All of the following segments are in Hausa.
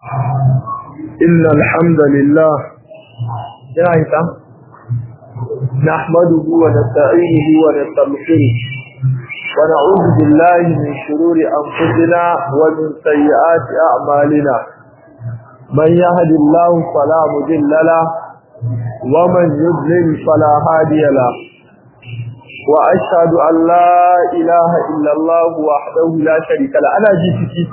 إن الحمد لله جاهزة نحمده ونستعينه ونستغفره ونعوذ بالله من شرور أنفسنا ومن سيئات أعمالنا من يهد الله فلا مضل له ومن يضلل فلا هادي له وأشهد أن لا إله إلا الله وحده لا شريك له أنا جيتك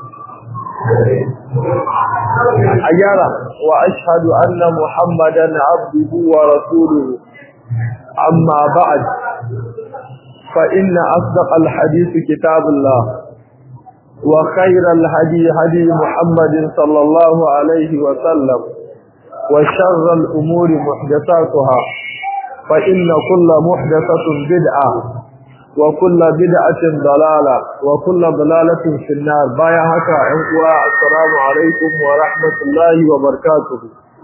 أجارة وأشهد أن محمدا عبده ورسوله أما بعد فإن أصدق الحديث كتاب الله وخير الهدي هدي محمد صلى الله عليه وسلم وشر الأمور محدثاتها فإن كل محدثة بدعة وكل بدعة ضلالة وكل ضلالة في النار بايا هكا عنقوا السلام عليكم ورحمة الله وبركاته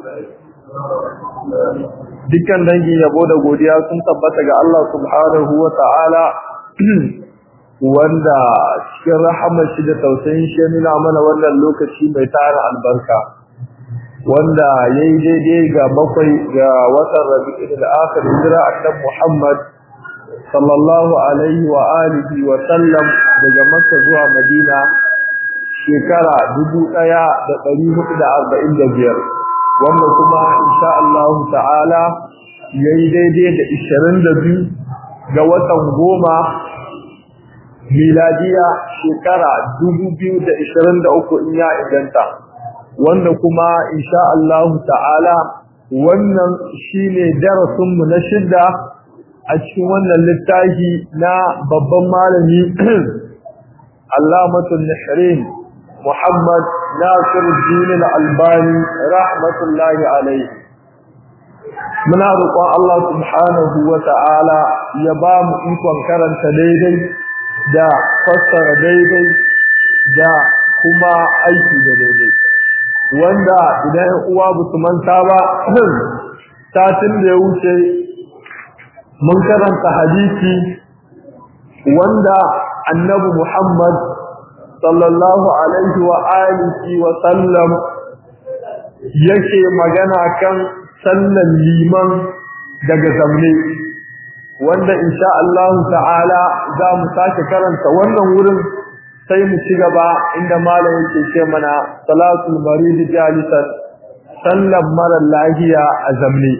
dukkan dangin yabo da godiya sun tabbata ga Allah subhanahu wa ta'ala wanda cikin rahamar shi da tausayin shi nuna mana wannan lokaci mai tara albarka wanda yayi daidai ga bakwai ga watan Rabiul Akhir hijira annabi Muhammad sallallahu alaihi wa alihi wa sallam daga Makka zuwa Madina shekara 1445 wanda kuma insha Allah ta'ala yayi daidai da 22 ga watan goma miladiya shekara 2023 in ya idanta wanda kuma insha Allah ta'ala wannan shine darasin mu na shidda a cikin wannan littafi na babban malami Allamatul Nahrin Muhammad Nasiruddin Al-Albani rahmatullahi alayhi muna roƙon Allah subhanahu wa ta'ala ya ba mu ikon karanta daidai da fassara daidai da kuma aiki da daidai wanda idan uwa ba su manta ba satin da ya wuce mun karanta hadisi wanda annabi Muhammad sallallahu alaihi wa alihi wa sallam yake magana kan sallan liman daga zamne wanda insha Allah ta'ala za mu sake karanta wannan wurin sai mu ci gaba inda malam yake ce mana salatul marid jalisan sallan mara lahiya a zamne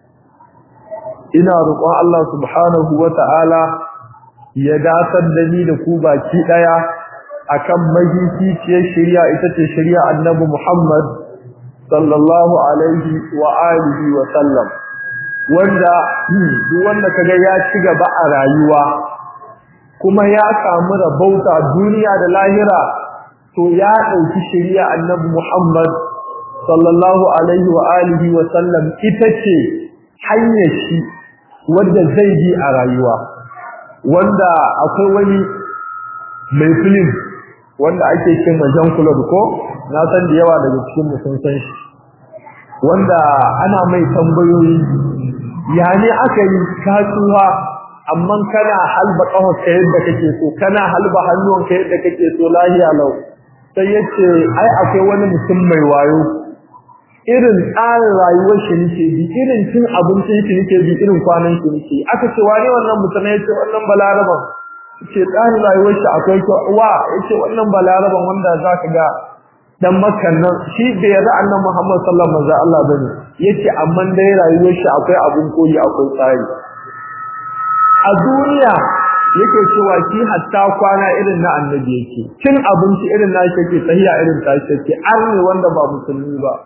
ina roƙon Allah subhanahu wata'ala ya dasar da ni da ku baki daya akan mahihiciyar shari'a ita ce shari'a annabi Muhammad sallallahu alaihi wa alihi wa sallam wanda duk wanda kaga ya ci gaba a rayuwa kuma ya samu rabauta duniya da lahira to ya dauki shari'a annabi Muhammad sallallahu alaihi wa alihi wa sallam ita ce hanyar shi wanda zai bi a rayuwa wanda akwai wani mai film wanda ake cewa Jean Claude ko na san da yawa daga cikin mu sun san shi wanda ana mai tambayoyi ya ne aka yi kasuwa amma kana halba kawar ka yadda kake so kana halba hannuwan ka yadda kake so lahiya lau sai yace ai akwai wani mutum mai wayo irin tsarin rayuwar shi nake bi irin cin abincin shi nake bi irin kwanan shi nake aka ce wane wannan mutum yace wannan balaraban ce tsarin rayuwar shi akwai wa yace wannan balaraban wanda zaka ga dan makkan nan shi bai yarda annabi Muhammad sallallahu alaihi wasallam Allah bane yace amma dai rayuwar shi akwai abun koyi akwai tsari a duniya yake cewa shi hatta kwana irin na annabi yake cin abinci irin na shi yake sahiya irin ta shi yake arne wanda ba musulmi ba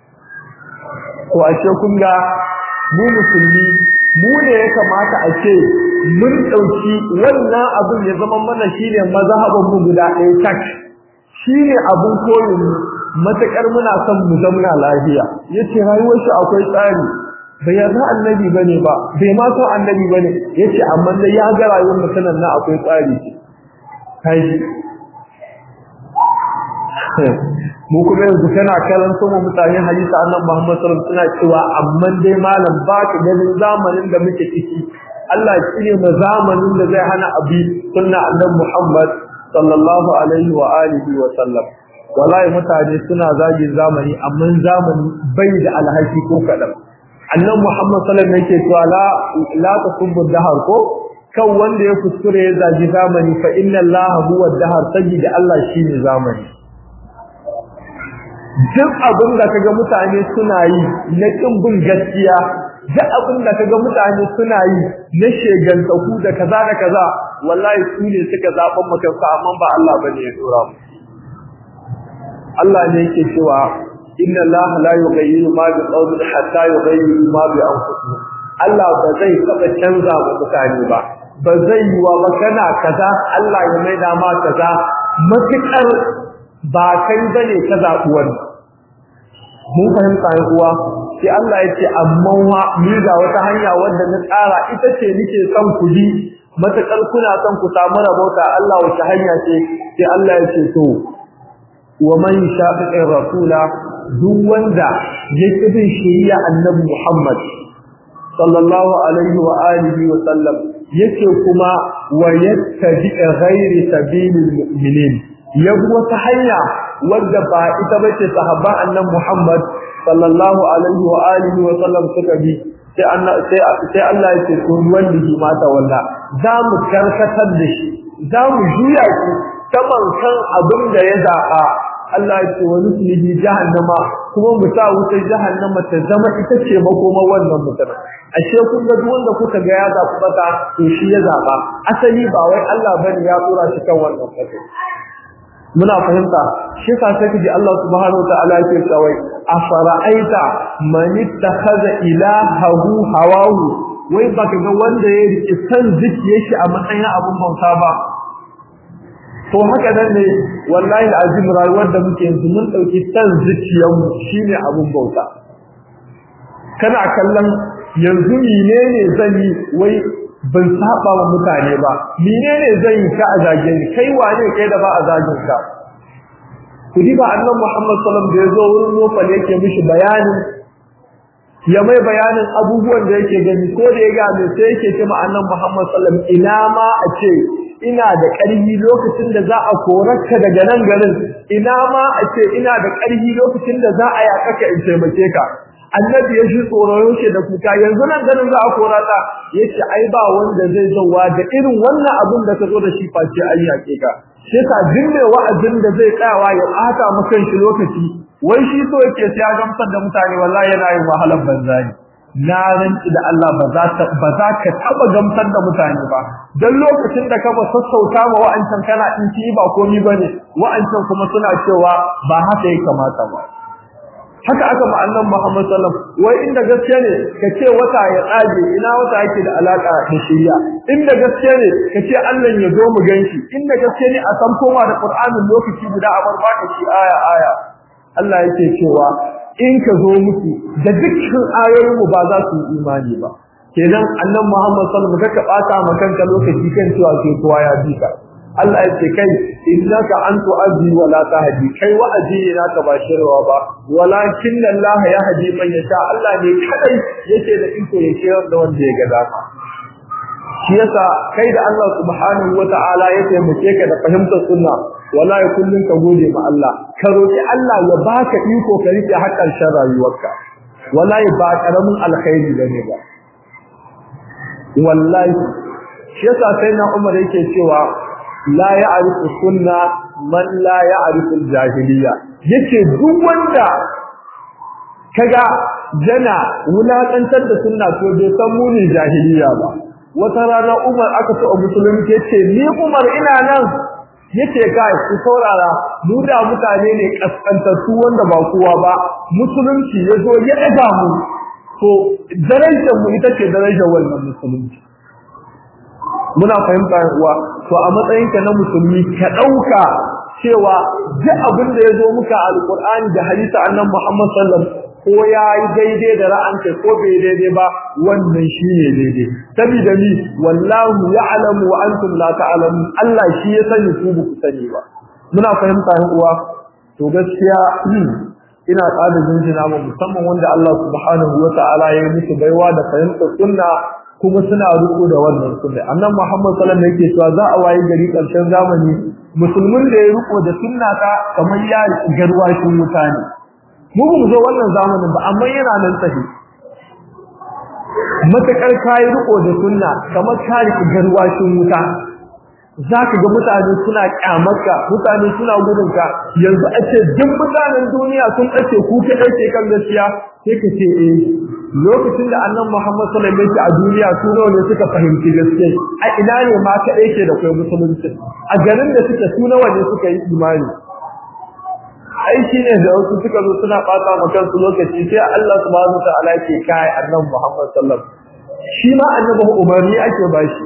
to ashe kun ga mu musulmi mu ne ya kamata a ce mun dauki wannan abin ya zama mana shine mazhaban mu guda ɗaya tak shine abun koyin matakar muna son mu zamna lafiya yace rayuwar shi akwai tsari bai yarda annabi bane ba bai ma so annabi bane yace amma dai ya ga rayuwar mutanen na akwai tsari kai mu kuma yanzu kana karanto mu mutane hadisi annabi Muhammad sallallahu alaihi wasallam suna cewa amma dai malam ba ka ganin zamanin da muke ciki Allah shi ne ma zamanin da zai hana abi sunna annabi Muhammad sallallahu alaihi wa alihi wa sallam wallahi mutane suna zagin zamani amma zamani bai da alhaki ko kadan annabi Muhammad sallallahu alaihi wasallam yake cewa la la tasubbu dahar ko kan wanda ya kuskure ya zagi zamani fa inna allaha huwa dahar da Allah shine zamani duk abin da kaga mutane suna yi na kin bin gaskiya duk abin da kaga mutane suna yi na shegantaku da kaza da kaza wallahi su ne suka zaban maka amma ba Allah bane ya dora mu Allah ne yake cewa inna Allah la yughayyiru ma bi qawmin hatta yughayyiru ma bi anfusihim Allah ba zai taba canza wa mutane ba ba zai yi wa magana kaza Allah ya maida ma kaza matukar ba kai bane ka zaɓi wani mun fahimta ya uwa sai Allah ya ce amma wa ni ga wata hanya wanda na tsara ita ce nake son ku bi matakar kuna son ku samu rabauta Allah wace hanya ce sai Allah ya ce to wa man shaqiqi rasula duk wanda yake bin shari'a annabi Muhammad sallallahu alaihi wa alihi wa sallam yake kuma wa yattabi ghairi sabilil mu'minin yabi wata hanya wadda ba ita bace sahaba annabi Muhammad sallallahu alaihi wa alihi wa sallam suka bi sai Allah sai sai Allah ya ce to wallahi mata walla za mu karkatar da shi za mu juya shi saman kan abin da ya zaba Allah ya ce wa nuslihi jahannama kuma mu sa wutar jahannama ta zama ita ce makoma wannan mutum ashe kun ga duk wanda kuka ga ya zaɓi bata to shi ya zaba asali ba wai Allah bane ya tsora shi kan wannan fata muna fahimta shi ka sai kaji Allah subhanahu wataala yake cewa afara'aita man ittakhadha ilahahu hawahu wai baka ga wanda ya rike san zuciyar shi a matsayin abun bauta ba to haka nan ne wallahi azim rayuwar da muke yanzu mun dauki san zuciyar mu shine abun bauta kana kallon yanzu menene zan yi wai ban saba wa mutane ba menene zan yi ka a zage ni kai wane kai da ba a zagin ka kudi ba annabi Muhammad sallallahu alaihi wasallam da yazo wurin nofal yake mishi bayanin ya mai bayanin abubuwan da yake gani ko da ya ga mai sai yake ce ma annabi Muhammad sallallahu alaihi wasallam ina ma a ce ina da ƙarfi lokacin da za a korarka daga nan garin ina ma a ce ina da ƙarfi lokacin da za a yaƙa ka in taimake ka annabi ya shi tsoron shi da kuka yanzu nan ganin za a kora ta yace ai ba wanda zai zauwa da irin wannan abin da ka zo da shi face ai yaƙe ka sai ka jinne wa'azin da zai tsayawa ya ɓata maka shi lokaci wai shi so yake sai ya gamsar da mutane wallahi yana yin wahalar banzani na ranci da Allah ba za ta ba za ka taba gamsar da mutane ba dan lokacin da ka ba sassauta ma wa'ancan kana in ci ba komai bane wa'ancan kuma suna cewa ba haka ya kamata ba haka aka ma annabi Muhammad sallallahu alaihi wasallam wai inda gaskiya ne kace wata ya tsage ina wata yake da alaka da shari'a inda gaskiya ne kace Allah ya zo mu ganshi inda gaskiya ne a san koma da Qur'anin lokaci guda a bar baka shi aya aya Allah yake cewa in ka zo musu da dukkan ayoyin mu ba za su yi imani ba kenan annabi Muhammad sallallahu alaihi wasallam ka bata makanka lokaci kan cewa ke kowa ya bi ka Allah ya ce kai innaka antu abi wa la tahdi kai wa'azi ne naka ba shirwa ba walakin Allah ya hadi man yasha Allah ne kadai yake da iko ya shirar da wanda ya ga dama shi yasa kai da Allah subhanahu wata'ala ya taimake ka da fahimtar sunna wallahi kullun ka gode ma Allah ka roki Allah ya baka iko ka rike hakan shan rayuwarka wallahi ba karamin alkhairi bane ba wallahi shi yasa sai na Umar yake cewa la ya'rifu sunna man la ya'rifu al-jahiliya yace duk wanda kaga yana wulakantar da sunna to bai san munin jahiliya ba wata rana Umar aka so a musulunci yace ni Umar ina nan yace kai ku saurara mu da mutane ne kaskantattu wanda ba kowa ba musulunci yazo ya daga mu to darajar mu ita ce darajar wannan musulunci muna fahimta uwa to a matsayinka na musulmi ka dauka cewa duk abin da yazo muka alqur'ani da hadisi annabi Muhammad sallallahu alaihi wasallam ko yayi daidai da ra'anka ko bai daidai ba wannan shine daidai saboda ni wallahu ya'lamu wa antum la ta'lamun Allah shi ya sani ku ba ku sani ba muna fahimta uwa to gaskiya ina tsada jinjina mu musamman wanda Allah subhanahu wa ta'ala ya yi musu baiwa da fahimtar sunna kuma suna riko da wannan sunna annan Muhammad sallallahu alaihi wasallam yake cewa za a waye gari karshen zamani musulmin da ya riko da sunna ta kamar ya garwashin mutane mu ba mu zo wannan zamanin ba amma yana nan tafi matakar kai riko da sunna kamar ka riki garwashin wuta zaka ga mutane suna kyamarka mutane suna gudunka yanzu a ce duk mutanen duniya sun kace ku ka dace kan gaskiya sai ka ce eh lokacin da annabi Muhammad sallallahu alaihi wasallam a duniya su ne suka fahimci gaskiya a ina ne ma ka dace da kai musulunci a garin da suke su nawa ne suka yi imani ai shine da wasu suka zo suna fata ma kansu lokaci sai Allah subhanahu wataala yake kai annabi Muhammad sallallahu alaihi wasallam shi ma annabi umarni ake bashi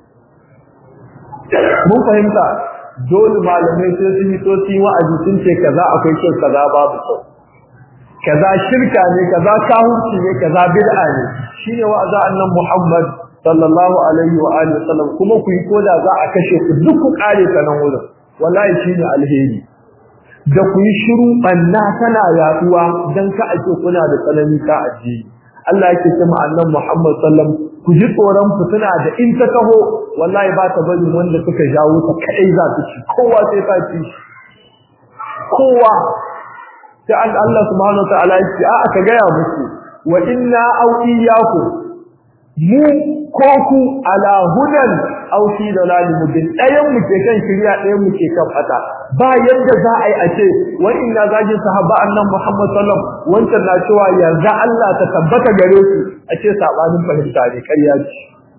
mun fahimta dole malamai sai sun yi tosi wa'azi sun ce kaza akwai kyau kaza babu kyau kaza shirka ne kaza kahurci ne kaza bid'a ne shine wa'azi annan Muhammad sallallahu alaihi wa alihi wasallam kuma ku yi koda za a kashe ku duk ku kare ta nan wurin wallahi shine alheri da ku yi shiru banna tana yaduwa dan ka ake kuna da tsanani ka addini Allah yake cewa annan Muhammad sallallahu ku ji tsoron fitina da in ta taho wallahi ba ta bari wanda suka jawo ta kai za ta ci kowa sai ta ci kowa sai an Allah subhanahu wa ta'ala ya ce a aka gaya muku wa inna aw iyyakum mu ko ku ala hudan aw fi dalal mubin dayan mu ke kan shirya dayan mu ke kan fata ba yadda za a yi a ce wa inna zajin sahaba annan Muhammad sallallahu alaihi wasallam wancan na cewa yarda Allah ta tabbata gare su a ce sabanin fahimta ne ƙarya ce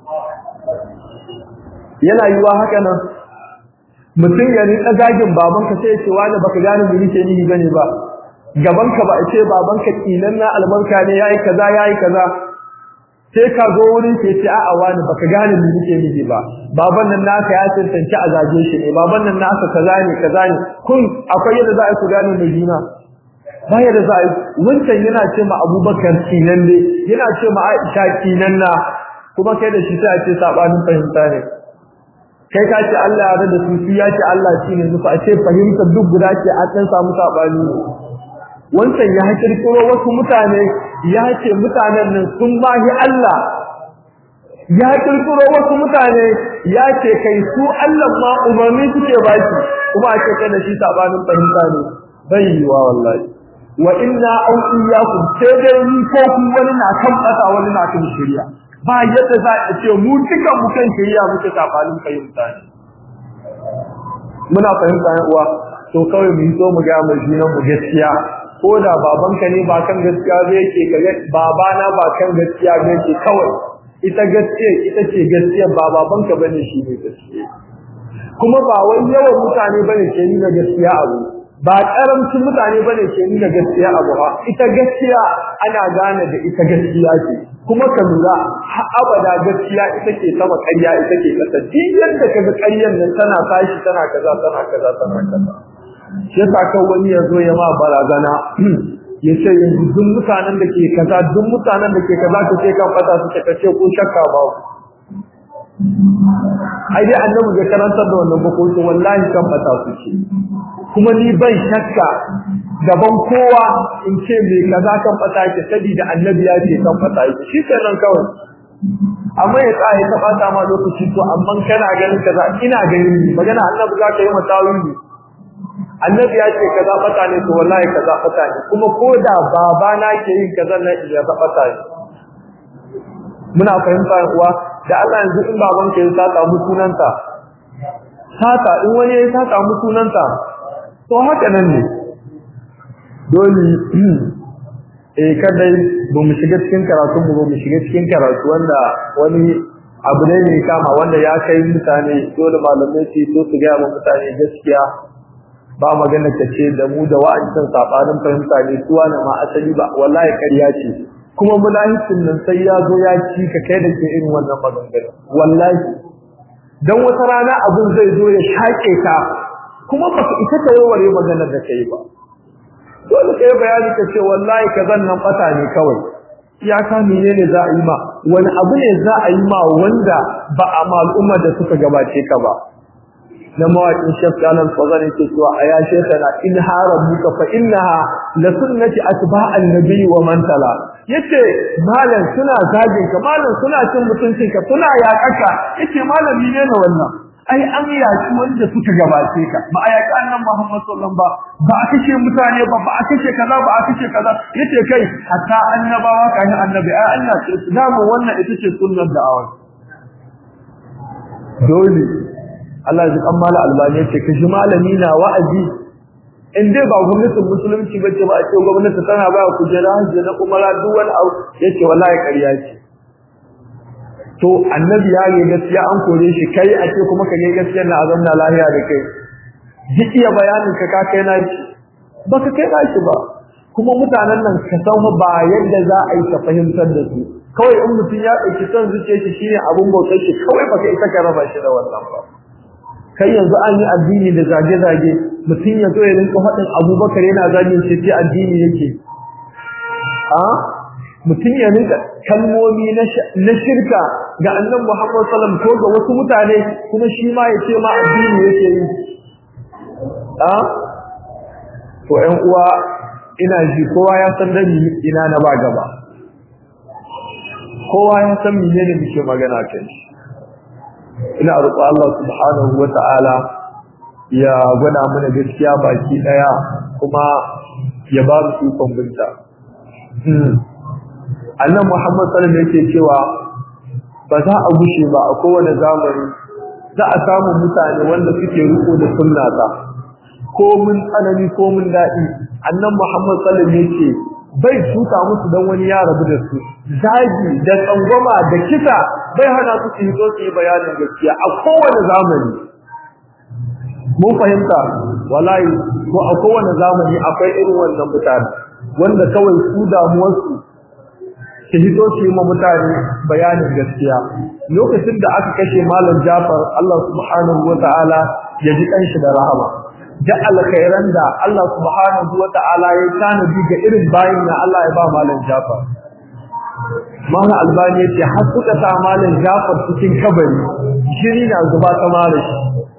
yana yiwa haka nan mutum ya rika zagin babanka sai ya ce wani baka gane me nake nihi bane ba gabanka ba a ce babanka kinan na albarka ne yayi kaza yayi kaza sai ka zo wurin ke ce a'a wani baka gane me nake nihi ba baban nan naka ya tantance a zage shi ne baban nan naka kaza ne kaza ne kun akwai yadda za a ku gane mai juna ba yadda za a yi wancan yana ce ma abubakar kinan ne yana ce ma aisha kinan na kuma kai da shi sai a ce sabanin fahimta ne kai ka ce Allah ya da su ya ce Allah shi ne nufa a ce fahimta duk guda ce a ɗan samu sabani ne wancan ya kirkiro wasu mutane ya ce mutanen nan sun mahi Allah ya kirkiro wasu mutane ya ce kai su Allah ma umarni suke baki kuma a ce kai da shi sabanin fahimta ne bai yiwa wallahi wa inna aw iyyakum sai dai ni ko ku wani na kan kasa wani na kan shirya ba yadda za a ce mu duka mu kan shirya muke sabanin fahimta ne muna fahimta ne uwa to kawai mu so mu ga mu jinan mu gaskiya ko da babanka ne ba kan gaskiya zai yake kaga babana ba kan gaskiya zai yake kawai ita gaskiya ita ce gaskiya ba babanka bane shi ne gaskiya kuma ba wai yawan mutane bane ke nuna gaskiya abu ba karamcin mutane bane ke nuna gaskiya abu ha ita gaskiya ana gane da ita gaskiya ce kuma ka lura har abada gaskiya ita ke sama ƙarya ita ke kasa duk yadda kaga ƙaryan nan tana tashi tana kaza tana kaza tana kaza shi yasa kan wani ya zo ya ma barazana ya ce yanzu duk mutanen da ke kaza duk mutanen da ke kaza ka ce kan fata su ka ce ko shakka ba ai dai annabi bai karantar da wannan bakoki wallahi kan fata su ce kuma ni ban shakka gaban kowa in ce me kaza kan fata ke saboda annabi ya ce kan fata ke shi kenan kawai amma ya tsaye ta fata ma lokaci to amma kana ganin kaza ina ganin magana annabi za ka yi masawiri annabi ya ce kaza fata ne to wallahi kaza fata ne kuma ko da baba na ke yin kaza na iya fata ne muna fahimta uwa da Allah yanzu in baban ka ya sata mu sunanta sata in wani ya sata mu sunanta to haka nan ne dole eh kadai ba mu shiga cikin karatu mu ba mu shiga cikin karatu wanda wani abu ne ne kama wanda ya kai mutane dole malamai su so su ga mutane gaskiya ba magana ta ce da mu da wa'ancan sabanin fahimta ne suwa na ma asali ba wallahi ƙarya ce kuma mulahisin nan sai ya zo ya ci ka kai da ke irin wannan maganganu wallahi dan wata rana abun zai zo ya shaƙe ka kuma ba ita ta warware maganar da kai ba dole kai bayani ka ce wallahi kazan nan fata ne kawai iyaka menene za a yi ma wani abu ne za a yi ma wanda ba a ma al'ummar da suka gabace ka ba na mawaƙin shafkanan fazan yake cewa a ya shekana in haram muka fa innaha la sunnati atba'an nabi wa man tala yace malam suna zagin ka malam suna cin mutuncin ka suna yaƙaka yace malam ne na wannan ai an yaki wanda suka gabace ka ba a yaki annan Muhammad sallallahu ba ba a kashe mutane ba ba a kashe kaza ba a kashe kaza yace kai hatta annabawa kai annabi ai Allah ce su dama wannan ita ce sunnar da'awa dole Allah ya kan mala albani yace kashi malami na wa'azi in dai ba gwamnatin musulunci bace ba a ce gwamnati tana ba ku jira hajji na umara duk wani abu yace wallahi ƙarya ce to annabi ya ne gaskiya an kore shi kai a ce kuma ka ne gaskiya na azamna lahiya da kai duk iya bayanin ka ka kai na shi baka kai na shi ba kuma mutanen nan ka san ba yadda za a yi ka fahimtar da su kawai in mutum ya ɗauki son zuciyar shi shine abun bautar shi kawai baka isa ka raba shi da wannan ba kai yanzu an yi addini da zage-zage mutum ya zo ya rinka faɗin abubakar yana zagin shi ce addini yake a mutum ya rinka kalmomi na shirka ga annan Muhammad sallam ko ga wasu mutane kuma shi ma ya ce ma addini yake yi a to ƴan uwa ina ji kowa ya san da ina na ba gaba kowa ya san menene muke magana kai ina roƙo Allah subhanahu wata'ala ya gwada mana gaskiya baki daya kuma ya ba mu ikon binta annan Muhammad sallallahu alaihi yake cewa ba za a gushe ba a kowane zamani za a samu mutane wanda suke riko da sunnata ko mun tsanani ko mun daɗi annan Muhammad sallallahu alaihi yake bai tuka musu dan wani ya rabu da su zagi da tsangwama da kisa bai hana su su zo su yi bayanin gaskiya a kowane zamani mun fahimta wallahi ko a kowane zamani akwai irin wannan mutane wanda kawai su damuwarsu su hito su yi ma mutane bayanin gaskiya lokacin da aka kashe malam Jafar Allah subhanahu wataala ya ji kanshi da rahama da alkhairan da Allah subhanahu wataala ya tanadi ga irin bayin na Allah ya ba malam Jafar Mana albani yace har suka sa malam Jafar cikin kabari shiri na zuba ta malam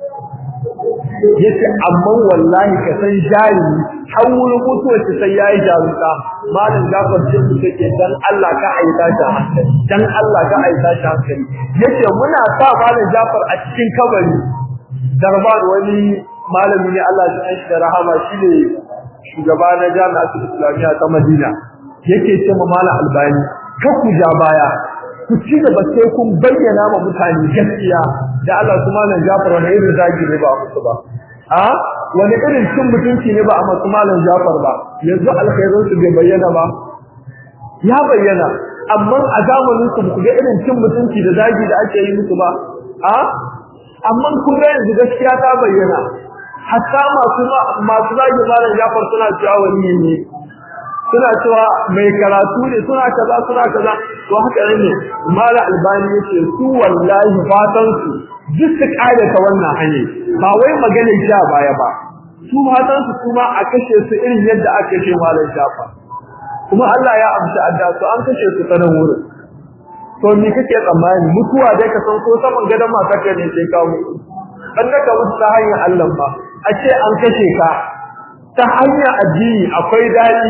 yace amma wallahi ka san jari har wurin mutuwar shi sai yayi jarunta malam Jafar ce su take dan Allah ka aita shi hankali dan Allah ka aita shi hankali yace muna sa malam Jafar a cikin kabari darban wani malami ne Allah ya shi da rahama shine shugaba na jami'atul islamiyya ta Madina yake ce ma malam Albani ka ku ja baya ku ci gaba sai kun bayyana ma mutane gaskiya da Allah su malam Jafar wani irin zagi ne ba musu ba a wani irin cin mutunci ne ba a masu malam Jafar ba yanzu alkhairun su bai bayyana ba ya bayyana amma a zamanin su ku ga irin cin mutunci da zagi da ake yi musu ba a amma kun ga yanzu gaskiya ta bayyana hatta masu masu zagi malam Jafar suna cewa wani ne suna cewa mai karatu ne suna kaza suna kaza to haka ne mala albani yace su wallahi fatan su duk su kare ta wannan hanyar ba wai magana sha baya ba su fatan su kuma a kashe su irin yadda aka kashe malam shafa kuma Allah ya amsa adda su an kashe su sanan wurin to ni kake tsammani mutuwa dai ka san ko saman gadan matarka ne sai ka mutu dan da ka mutu ta hanyar Allah ba a ce an kashe ka ta hanyar addini akwai dadi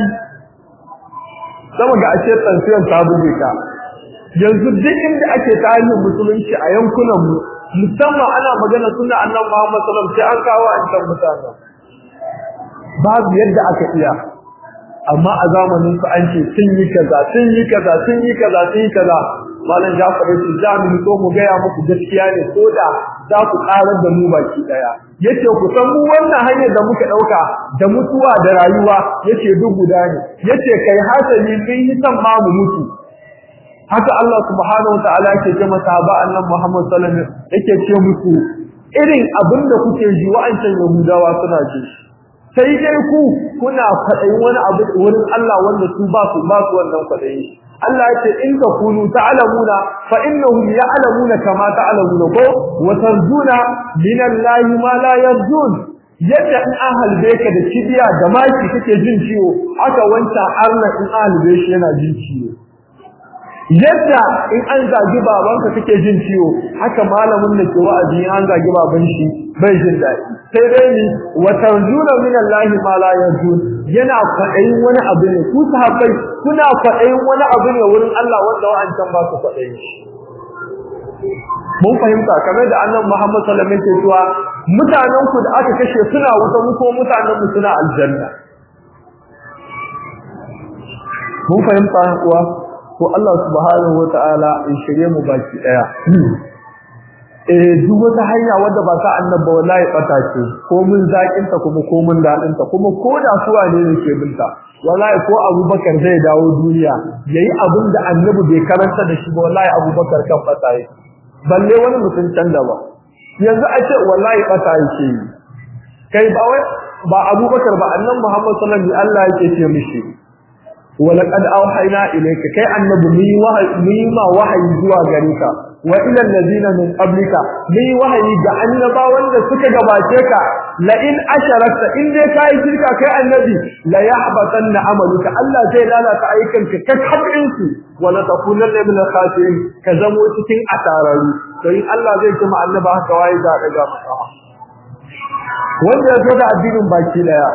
sama ga ashe tsantsiyar ta buge ka yanzu duk inda ake tarihin musulunci a yankunan mu musamman ana magana sunna annabi Muhammad sallallahu alaihi wasallam sai an kawo an san mutane babu yadda aka iya amma a zamanin su an ce sun yi kaza sun yi kaza sun yi kaza sun yi kaza malam Jafar yace za mu so mu gaya muku gaskiya ne ko da za ku karar da mu baki daya yace ku san mu wannan hanyar da muka dauka da mutuwa da rayuwa yace duk guda ne yace kai hasali sun yi san ma mu mutu haka Allah subhanahu wa ta'ala yake ce masa ba annan Muhammad sallallahu alaihi wasallam yake ce musu irin abinda kuke ji wa'ancan Yahudawa suna ji sai dai ku kuna faɗayin wani abu wurin Allah wanda su ba su ba su wannan faɗayi Allah yace in ka kunu ta'lamuna fa innahum ya'lamuna kama ta'lamuna ko wa tarjuna min Allah ma la yarjun yadda in an halbe ka da kibiya da maki kake jin ciwo haka wancan arna in an halbe shi yana jin ciwo yadda in an zagi babanka kake jin ciwo haka malamin da ke wa'azi an zagi baban shi bai jin daɗi sai dai ni wa tarjuna min Allah ma la yarjun yana kwaɗayin wani abu ne ku sahabbai kuna kwaɗayin wani abu ne wurin Allah wanda wa'ancan ba su kwaɗayin shi mun fahimta kamar da annabi Muhammad sallallahu alaihi wasallam cewa mutanen ku da aka kashe suna wuta mu ko mutanen mu suna aljanna mun fahimta kuwa ko Allah subhanahu wataala in shirye mu baki daya eh duk wata hanya wadda ba ta annaba wallahi bata ce ko mun zakin ta kuma ko mun dadin ta kuma ko da su wane ne ke binta wallahi ko Abubakar zai dawo duniya yayi abin da annabi bai karanta da shi ba wallahi Abubakar kan bata yake balle wani mutum can da ba yanzu a ce wallahi bata yake kai ba wai ba Abubakar ba annabi Muhammad sallallahu alaihi wasallam Allah yake ce mishi ولقد أوحينا إليك كي النبي مي وحي مي ما وحي زوا غريك وإلى الذين من قبلك مي وحي جعلنا وند سكا غباچك لئن أشركت إن دي كاي شركا كي النبي لا يحبطن عملك الله زي لا لا تأيكنك كتحبعنك ولا تكونن من الخاسرين كزمو cikin asararu to in Allah zai kuma annaba haka wai da daga masa wanda ya zo da addinin baki daya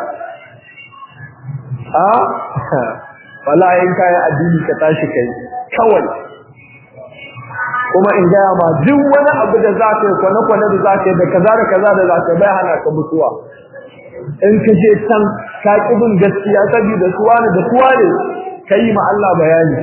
a wala in kai addini ka tashi kai kawai kuma in ga ma duk wani abu da za ka yi kwana kwana da za ka yi da kaza da kaza da za ka bai hana ka mutuwa in ka je can ka kibin gaskiya saboda suwa ne da suwa ne kai ma Allah bayani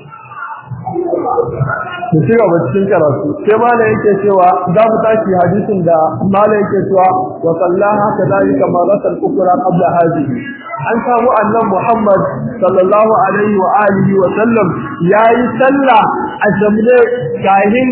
mu ci gaba cikin karatu sai malam yake cewa za mu tashi hadisin da malam yake cewa wa sallaha kadhalika maratan ukra qabla hadhihi an samu annan Muhammad sallallahu alaihi wa alihi wa sallam yayi sallah a jamle kahin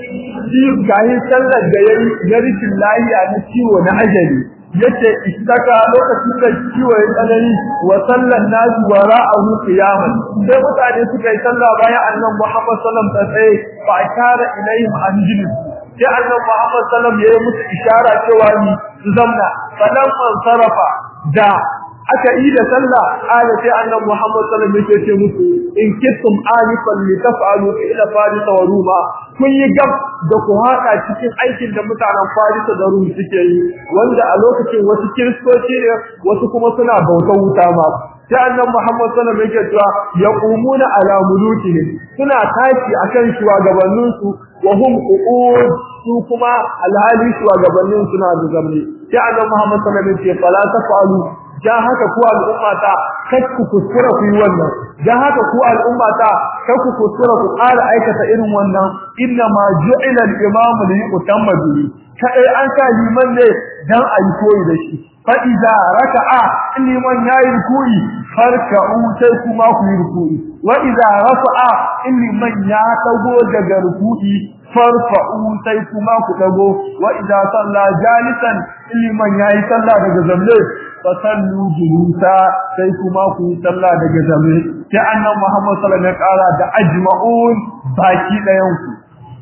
kahin sallar da yayi na rikin lahiya na ciwo na ajali yace istaka lokacin da ciwo ya tsanani wa sallan nasu wa ra'ahu qiyaman sai mutane suka yi sallah bayan annan Muhammad sallallahu alaihi wa sallam tsaye fa ashara ilaihim an jilis sai annan Muhammad sallallahu alaihi wa sallam yayi musu ishara cewa ni zamna falan man sarafa da aka yi da sallah ala sai annabi Muhammad sallallahu alaihi wasallam yake ce musu in kittum alifan li taf'alu ila faris wa ruma kun yi gab da ku haka cikin aikin da mutanen faris da rum suke yi wanda a lokacin wasu kiristoci ne wasu kuma suna bautar wuta ma sai annabi Muhammad sallallahu alaihi wasallam yake cewa yaqumuna ala mulukihim suna tashi akan shugabanninsu wa hum qu'ud su kuma alhali shugabannin suna da zamne sai annabi Muhammad sallallahu alaihi wasallam yake fala tafalu dan haka ku al'ummata kai ku kuskura ku yi wannan dan haka ku al'ummata kai ku kuskura ku ƙara aikata irin wannan inna ma ju'ila al-imam li yutamma bihi kai an sa liman ne dan ayi koyi da shi fa idza raka'a liman yayi ruku'i farka'u sai kuma ku yi ruku'i wa idza rafa'a liman ya dago daga ruku'i farfa'u sai kuma ku dago wa idza salla jalisan liman yayi sallah daga zamle fasallu julusa sai kuma ku yi sallah daga zamle sai annabi Muhammad sallallahu alaihi wasallam ya kara da ajma'un baki dayan ku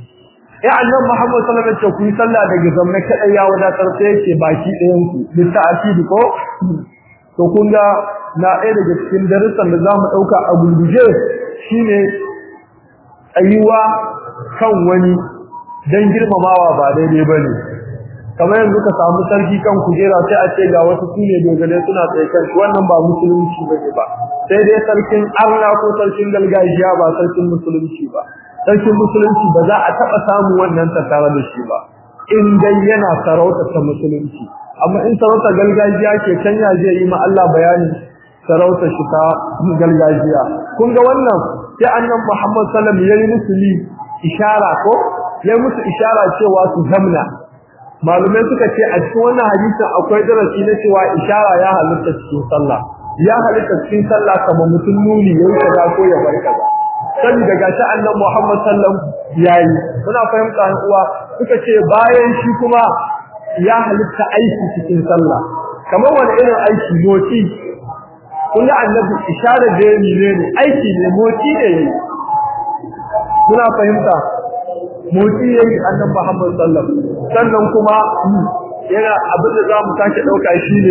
ya annabi Muhammad sallallahu alaihi wasallam ku yi sallah daga zamle kadai ya wadatar sai yake baki dayan ku bisa asidi ko to kun ga na ɗaya daga cikin darussan da zamu dauka a gurguje shine tsayuwa kan wani dan girmamawa ba daidai bane kamar yanzu ka samu sarki kan kujera sai a ce ga wasu sune dogale suna tsaye kan wannan ba musulunci bane ba sai dai sarkin arna ko sarkin gargajiya ba sarkin musulunci ba sarkin musulunci ba za a taba samu wannan tattare da shi ba in dai yana sarauta ta musulunci amma in sarauta gargajiya ke canya zai yi ma Allah bayani sarauta shi ta gargajiya kun ga wannan sai annabi Muhammad sallallahu alaihi wasallam yayi musulmi ishara ko yayi musu ishara cewa su zamna malumai suka ce a cikin wannan hadisin akwai darasi na cewa ishara ya halitta cikin sallah ya halitta cikin sallah kamar mutum nuni yayi kaza ko ya bar kaza saboda gashi annabi Muhammad sallam yayi muna fahimta an uwa suka ce bayan shi kuma ya halitta aiki cikin sallah kamar wani irin aiki motsi kullu annabi isharar da yayi ne aiki ne motsi ne yayi muna fahimta motsi yayi annabi Muhammad sallam sannan kuma yana abin da zamu sake dauka shine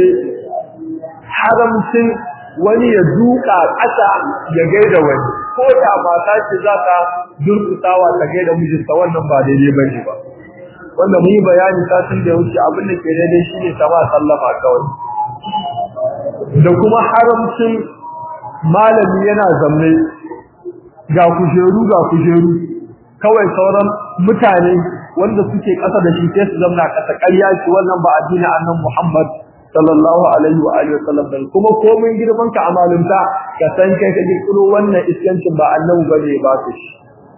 haramcin wani ya duka ƙasa ya gaida wani ko da mata ce za ta durkusawa ta gaida mijinta wannan ba daidai bane ba wanda mun yi bayani satin da ya wuce abin da ke daidai shine sama sallama kawai da kuma haramcin malami yana zamme ga kujeru ga kujeru kawai sauran mutane wanda suke ƙasa da shi sai su zamna ƙasa ƙarya ce wannan ba addinin annabi Muhammad sallallahu alaihi wa alihi wasallam bane kuma komai girman ka amalunta ka san kai ka kirkiro wannan iskancin ba annabi bane ba su shi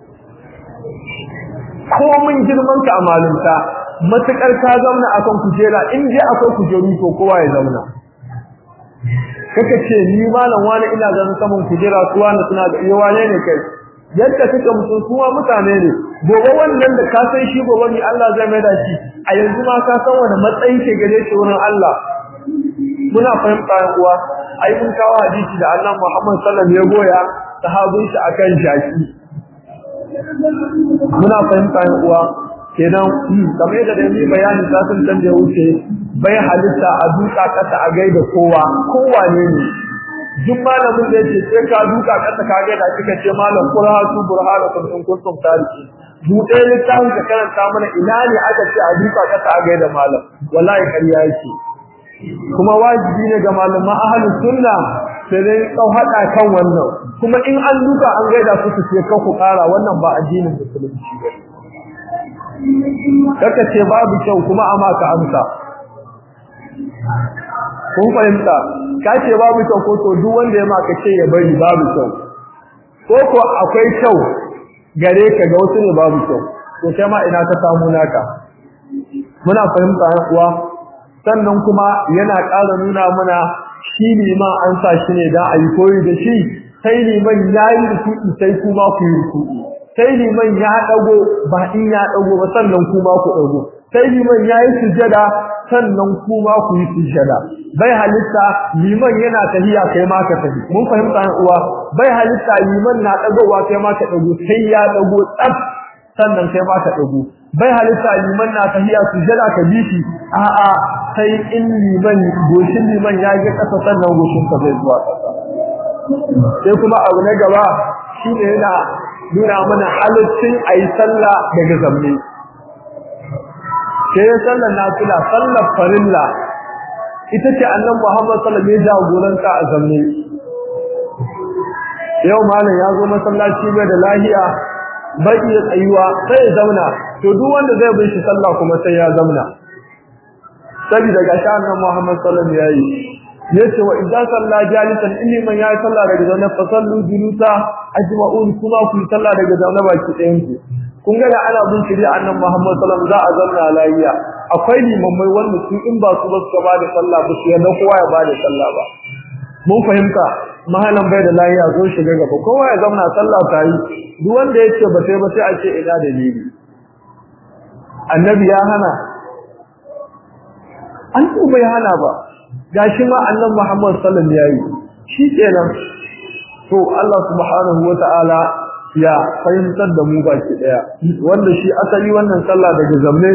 komai girman ka amalunta matakar ka zamna akan kujera in dai akwai kujeru to kowa ya zamna kaka ce ni malam wani ina ganin saman kujera su wani suna ga iya wane ne kai yadda kake mutum kuma mutane ne gobe wannan da ka san shi gobe ni Allah zai mai da shi a yanzu ma ka san wani matsayi ke gare shi wurin Allah muna fahimta yan uwa ai mun kawo hadisi da Allah Muhammad sallallahu alaihi wasallam ya goya sahabin shi akan jaki muna fahimta yan uwa kenan kamar da dai bayani ta sun canje wuce bai halitta a duka kasa a gaida kowa kowa ne ne duk malamin da yake sai ka duka kasa ka gaida kika ce malam qur'atu burhanakum in kuntum tariki buɗe littafin ka karanta mana ina ne aka ce a duka kasa a gaida malam wallahi ƙarya yake kuma wajibi ne ga malaman ahlus sunna sai dai kau hada kan wannan kuma in an duka an gaida su su ce ku ƙara wannan ba addinin musulunci ba kaka ce babu kyau kuma amma ka amsa kun fahimta ka ce babu kyau ko to duk wanda ya maka ce ya bari babu kyau ko ko akwai kyau gare ka ga wasu ne babu kyau to kai ma ina ka samu naka muna fahimta yan uwa sannan kuma yana ƙara nuna mana shi liman an sa shi ne dan ayi koyi da shi sai liman yayi ruku'i sai kuma ku yi ruku'i sai liman ya dago ba in ya dago ba sannan kuma ku dago sai liman yayi sujada sannan kuma ku yi sujada bai halitta liman yana tahiya kai ma ka tafi mun fahimta an uwa bai halitta liman na dagowa kai ma ka dago sai ya dago tsaf sannan kai ma ka dago bai halitta liman na tahiya sujada ka bi shi a'a sai in liman goshin liman ya ga kasa sannan goshin ka zai zuwa kasa sai kuma abu na gaba shine yana nuna mana halittun ayi sallah daga zamne sai sallar nafila sallar farilla ita ce annan Muhammad sallallahu alaihi wasallam jagoranta a zamne yau malam ya zo masallaci mai da lahiya bai iya tsayuwa sai ya zauna to duk wanda zai bin shi sallah kuma sai ya zauna saboda ga sha annan Muhammad sallallahu alaihi wasallam yayi yace wa idza salla jalisan inni man ya salla daga zaune fa sallu julusa ajma'un kuma ku salla daga zaune baki ɗayan ku kun ga da ana bin shari'a annan Muhammad sallallahu alaihi wasallam za a zauna lafiya akwai limammai wanda su in ba su ba su ba da sallah ba su yadda kowa ya ba da sallah ba mun fahimta mahalan bai da lafiya zo shiga gaba kowa ya zauna sallah ta yi duk wanda yake ba sai ba sai a ce ina dalili annabi ya hana an bai hana ba gashi ma annabi Muhammad sallallahu alaihi wasallam yayi shi kenan to Allah subhanahu wataala ya fahimtar da mu baki daya wanda shi asali wannan sallah daga zamne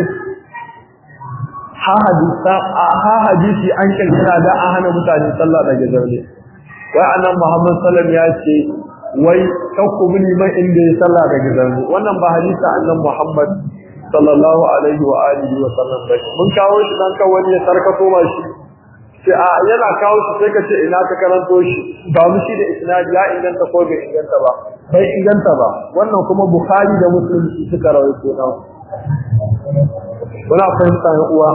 ha hadisa ha hadisi an kirkira da an hana mutane sallah daga zamne wai annabi Muhammad sallallahu alaihi wasallam ya ce wai kakku mini mai inda ya sallah daga zamne wannan ba hadisi annabi Muhammad sallallahu alaihi wa alihi wa sallam ba mun kawo shi dan kan wani ya sarkato ba shi sai a yana kawo shi sai ka ce ina ka karanto shi ba mu shi da isnad ya inganta ko bai inganta ba bai inganta ba wannan kuma bukhari da muslim suka rawaito na wala fahimta ya uwa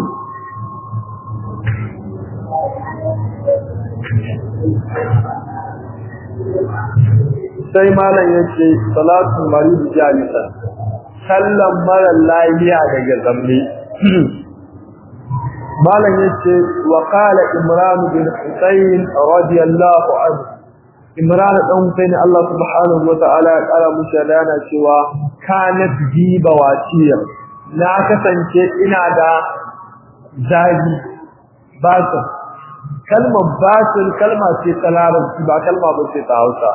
sai malam yace salatu marid jalisa sallan mara lafiya daga zamne malam yace wa qala imran bin husayn radiyallahu anhu imran dan husayn Allah subhanahu wa ta'ala ya kara mushi yana cewa kanat jiba wasiya na kasance ina da zagi basu kalmar basul kalma ce ta larabci ba kalma ba ce ta Hausa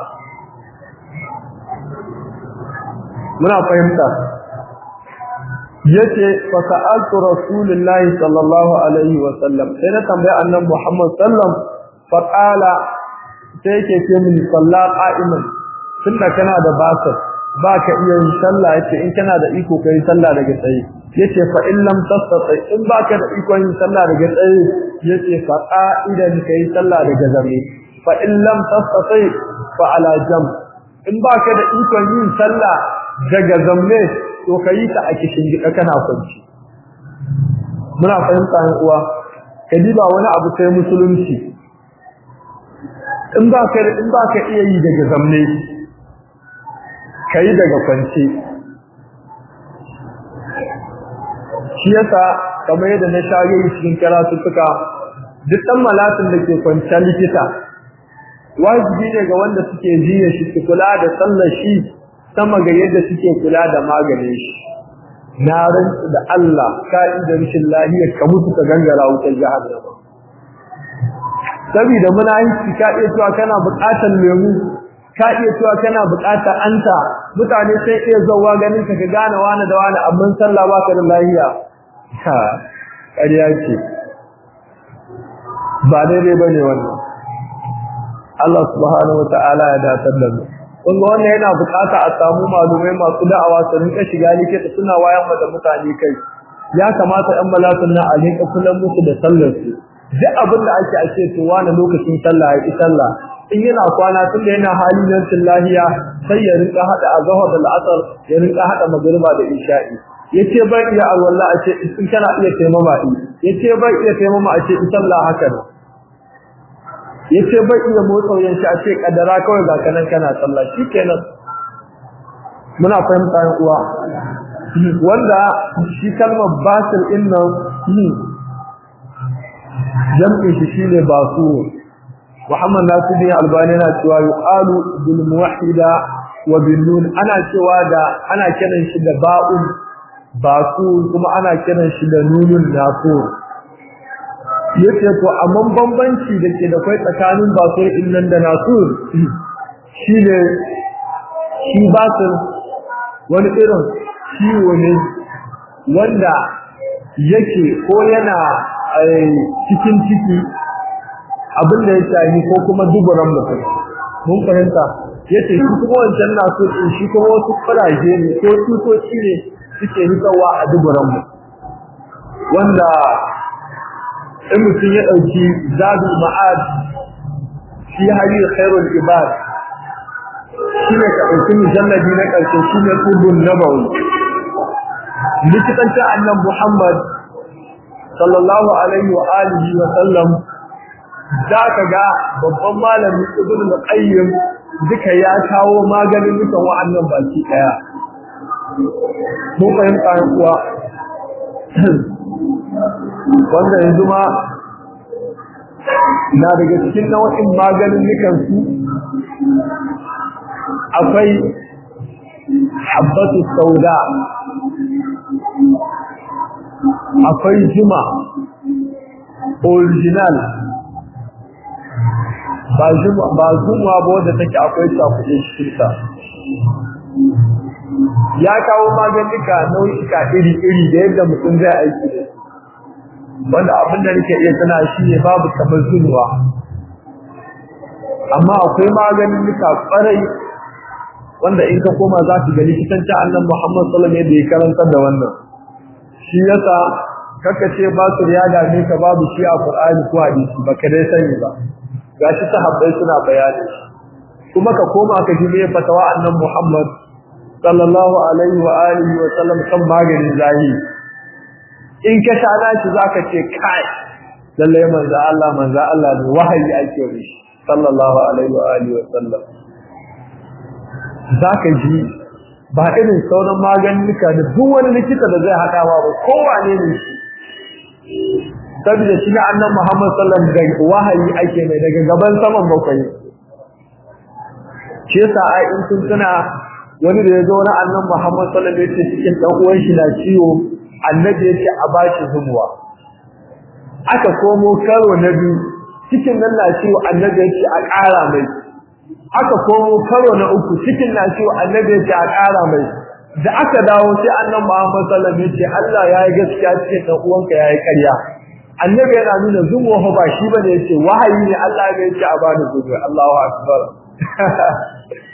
muna fahimta yace fa sa'altu rasulullahi sallallahu alaihi wa sallam sai na tambaye annabi Muhammad sallam fa qala sai yake ce min salla qa'iman tunda kana da basir baka iya yin sallah yace in kana da iko kai sallah daga tsaye yace fa in lam tastati in baka da ikon yin sallah daga tsaye yace fa qa'idan kai sallah daga zame fa in lam tastati fa ala jam in baka da ikon yin sallah daga zamme to kai ta a kishin gida kana kwanci muna fahimta ne uwa kadiba wani abu sai musulunci in baka in baka iya yi daga zamme kai daga kwance shi yasa kamar yadda na shage cikin karatuttuka duk dan malatin da ke kwanciya likita wajibi ne ga wanda suke jiya shi su kula da sallar shi sama ga yadda suke kula da maganin shi na rantsu da Allah ka'ida rashin lahiyar ka mutu ka gangara wutar jahannama saboda muna yi ka iya cewa kana buƙatar lemu ka iya cewa kana buƙatar anta mutane sai iya zauwa ganin ka ka gane wani da wani amma sallah baka da lahiya ha ƙarya ce ba daidai bane wannan Allah subhanahu wata'ala ya datar da mu kun ga wannan yana buƙata a samu malumai masu da'awa su rinka shiga likita suna wayan da mutane kai ya kamata ɗan malatun na a rinka kullum musu da sallar su duk abin da ake ake to wani lokacin sallah ya sallah in yana kwana tun da yana hali nan lahiya sai ya rinka hada azhar da al'asr ya rinka hada magriba da isha'i yace bai iya alwala a ce in kana iya taimama yi yace bai iya taimama a ce in sallah haka ne yace bai iya motsa yan shi a ce kadara kawai ga kanan kana sallah shikenan muna fahimta yan uwa wanda shi kalmar basil din nan jam'in shi shine basu Muhammad Nasiruddin Albani yana cewa yuqalu bil muwahhida wa bin nun ana cewa da ana kiran shi da ba'un basu kuma ana kiran shi da nunun nasur yace to amma bambanci da ke da kai tsakanin basur din nan da nasur shine shi basir wani irin ciwo ne wanda yake ko yana cikin ciki abin da ya shahi ko kuma duburan mutum mun fahimta yace shi kuma wancan na so din shi kuma wasu faraje ne ko tutoci ne suke nikawa a duburan mu wanda in mutum ya dauki zabi ma'ad fi hali khairul ibad shine ka dauki mujalladi na karshe shine qudun nabawi likitan ta annabi Muhammad sallallahu alaihi wa alihi wa sallam za ka ga babban malami ibn al-qayyim duka ya kawo maganin dukan wa'annan baki daya mun fahimta kuwa wanda yanzu ma na daga cikin nau'in maganin dukan su akwai habbatu sauda akwai juma original ba zuma ba zuma ba wanda take akwai cakuɗe cikin ta ya kawo maganika nau'ika iri-iri da yadda mutum zai aiki da wanda abin da nake iya tana shi ne babu kamar zunuwa amma akwai maganika kwarai wanda in ka koma za ka ga likitanci annan Muhammad sallallahu alaihi wasallam ya karanta da wannan shi yasa kaka ce ba su ya dame ka babu shi a Qur'ani ko hadisi baka dai sani ba gashi sahabbai suna bayani kuma ka koma ka ji me fatawa annan Muhammad sallallahu alaihi wa alihi wa sallam kan maganin zahi in ka shana shi zaka ce kai lalle manzo Allah manzo Allah ne wahayi ake yi sallallahu alaihi wa alihi wa sallam zaka ji ba irin sauran maganika da duk wani likita da zai hada ba kowane ne shi saboda shi ne annan Muhammad sallallahu alaihi wasallam wahayi ake mai daga gaban saman bakwai shi yasa ai in kun tuna wani da ya zo na annan Muhammad sallallahu alaihi wasallam cikin dan uwan shi na ciwo annabi yace a bashi zumuwa aka komo karo na biyu cikin nan na ciwo annabi yace a ƙara mai aka komo karo na uku cikin na ciwo annabi yace a ƙara mai da aka dawo sai annan Muhammad sallallahu alaihi wasallam yace Allah yayi gaskiya cikin dan uwanka yayi ƙarya annabi yana nuna zuwa ba shi bane yace wahayi ne Allah ne yace a bani zuwa Allahu akbar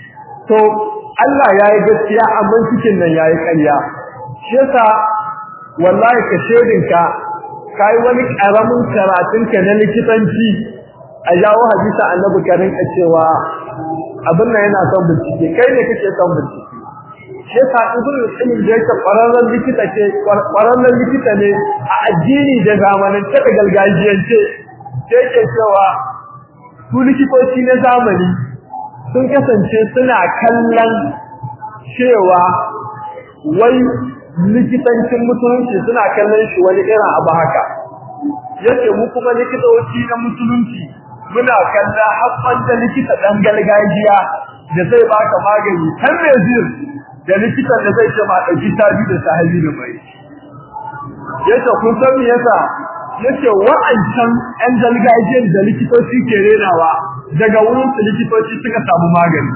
to Allah yayi gaskiya amma cikin nan yayi ƙarya shi yasa wallahi ka shedinka kai wani karamin karatun ka na likitanci a jawo hadisa annabi ka rinka cewa abin nan yana son bincike kai ne kake son bincike shi yasa ibn al-qayyim da yake kwararren likita ce kwararren likita ne a addini da zamanin ta gargajiyance sai ke cewa su likitoci na zamani sun kasance suna kallon cewa wai likitancin musulunci suna kallon shi wani irin abu haka yace mu kuma likitoci na musulunci muna kalla haɓɓan da likita ɗan gargajiya da zai baka magani kan zir da likitan da zai ce ma ɗauki tabi da sahabi da mai yace kun san me yasa yace wa'ancan ɗan gargajiyar da likitoci ke renawa daga wurin su likitoci suka samu magani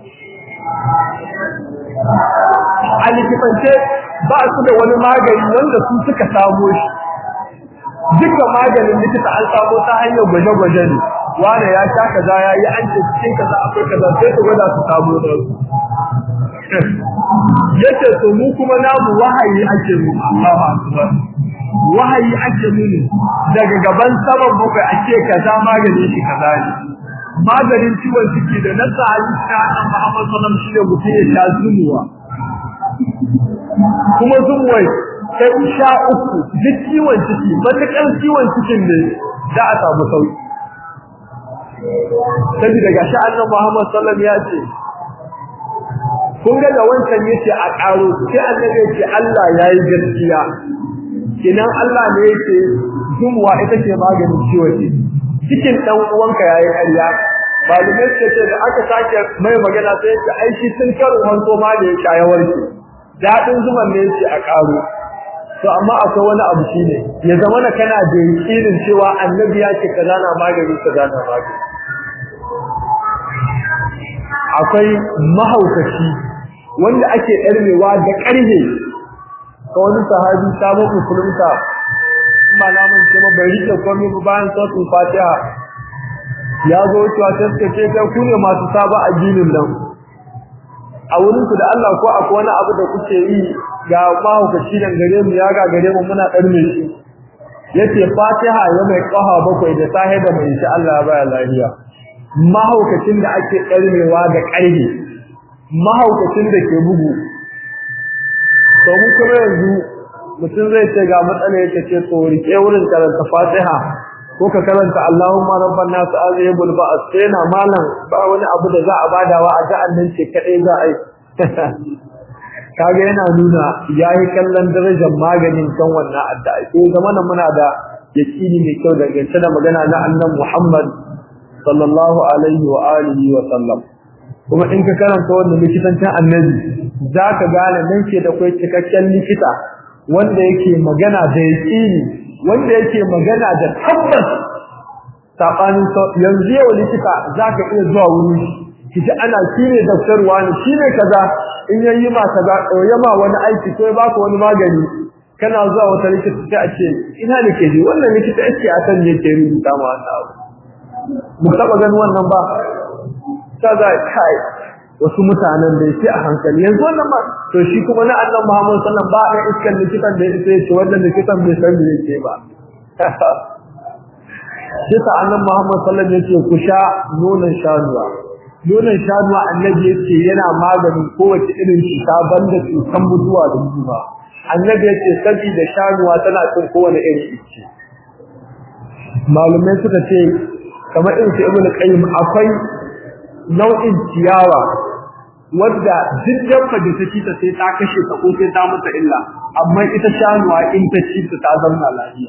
a likitance ba su da wani magani wanda su suka samo shi duka maganin likita an samo ta hanyar gwaje-gwaje ne wane ya sha kaza ya yi an ce cikin kaza akwai kaza sai su gwada su samu da su yace to mu kuma namu wahayi ake mu Allahu akbar wahayi ake mu daga gaban saman bakwai ake kaza maganin shi kaza ne maganin ciwon ciki da na sa hadisi na annabi Muhammad sallallahu alaihi wasallam shine mutum ya sha zumuwa kuma zumuwai sai sha uku duk ciwon ciki matakan ciwon cikin ne za a samu sauki saboda gashi annabi Muhammad sallallahu alaihi wasallam ya ce kun ga da wancan yace a karo sai annabi yace Allah yayi gaskiya kinan Allah ne yake zumuwa ita ce maganin ciwon ciki cikin dan uwanka yayi ƙarya malumai ce ce da aka sake mai magana sai yace ai shi sun karo hanko ma da ya shaya warke dadin zuman ne yace a karo to amma akwai wani abu shine ya zama na kana da yakinin cewa annabi ya ce kaza na magani kaza na magani akwai mahaukaci wanda ake ɗarmewa da ƙarhe ka wani sahabi sabon musulunta ba na mun ce bai rike komai ba bayan sautin fatiha ya zo cewa ta suka ce kai ku ne masu saba addinin nan a wurin ku da Allah ko akwai wani abu da kuke yi ga mahaukaci nan gare mu ya ga gare mu muna ɗarme shi yace fatiha ya mai ƙaha bakwai da sahe da mai shi Allah ya baya lafiya mahaukacin da ake ƙarmewa da ƙarfe mahaukacin da ke bugu to mu kuma yanzu mutum zai ce ga matsala yake ce to rike wurin karanta Fatiha ko ka karanta Allahumma rabban nas azibul ba'as sai na malam ba wani abu da za a badawa a ga annan ce kadai za a yi kaga yana nuna yayi kallon darajar maganin kan wannan addu'a ko zamana muna da yakini mai kyau daga da magana na annabi Muhammad sallallahu alaihi wa alihi wa sallam kuma in ka karanta wannan likitancin annabi zaka gane nan ke da kai cikakken likita wanda yake magana da yaqini wanda yake magana da tabbas sabanin yanzu yau likita zaka iya zuwa wuri kiji ana shine doktor wani shine kaza in yayi ma kaza yama wani aiki ko ya baka wani magani kana zuwa wata likita sai a ce ina ne ke ji wannan likita yake a san yake rubuta ma wannan abu mu taba ganin wannan ba kaza kai wasu mutanen da yake a hankali yanzu wannan ma to shi kuma na annabi Muhammad sallallahu alaihi wasallam ba da iskan likitan da yake ce wannan likitan bai san me yake ba shi ta annabi Muhammad sallallahu alaihi wasallam yake ku sha nonon shanuwa nonon shanuwa annabi yake yana maganin kowace irin cuta banda cutan mutuwa da mutuwa annabi yake saboda shanuwa tana cin kowane irin ice malumai suka ce kamar irin su ibnu qayyim akwai nau'in ciyawa wadda duk dabba da ta ci ta sai ta kashe ta ko sai ta mata illa amma ita shanuwa in ta ci ta zama lafiya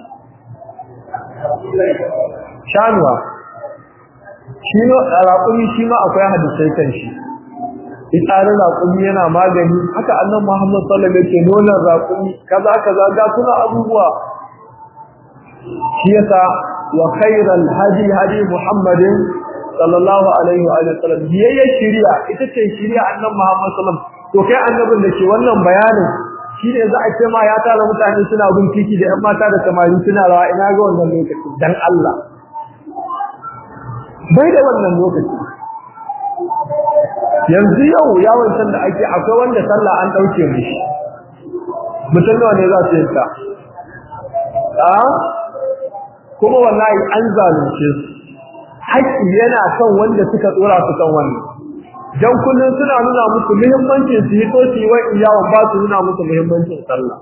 shanuwa shi no raƙumi shi ma akwai hadisai kan shi itsarin raƙumi yana magani haka annan Muhammad sallallahu alaihi wasallam yake nonon raƙumi kaza kaza ga suna abubuwa shi yasa wa khairal hadi hadi Muhammadin sallallahu alaihi wa sallam biyayya shari'a ita ce shari'a annan Muhammad sallallahu alaihi to kai annabin da ke wannan bayanin shine za a ce ma ya tara mutane suna bin titi da ƴan mata da samari suna rawa ina ga wannan lokaci dan Allah bai da wannan lokaci yanzu yau yawon san da ake akwai wanda sallah an dauke mishi mutum nawa ne za su yi ta a kuma wallahi an zalunce su haƙƙi yana kan wanda suka tsora su kan wannan dan kullun suna nuna musu muhimmancin su yi to su yi wa iyawan ba su nuna musu muhimmancin sallah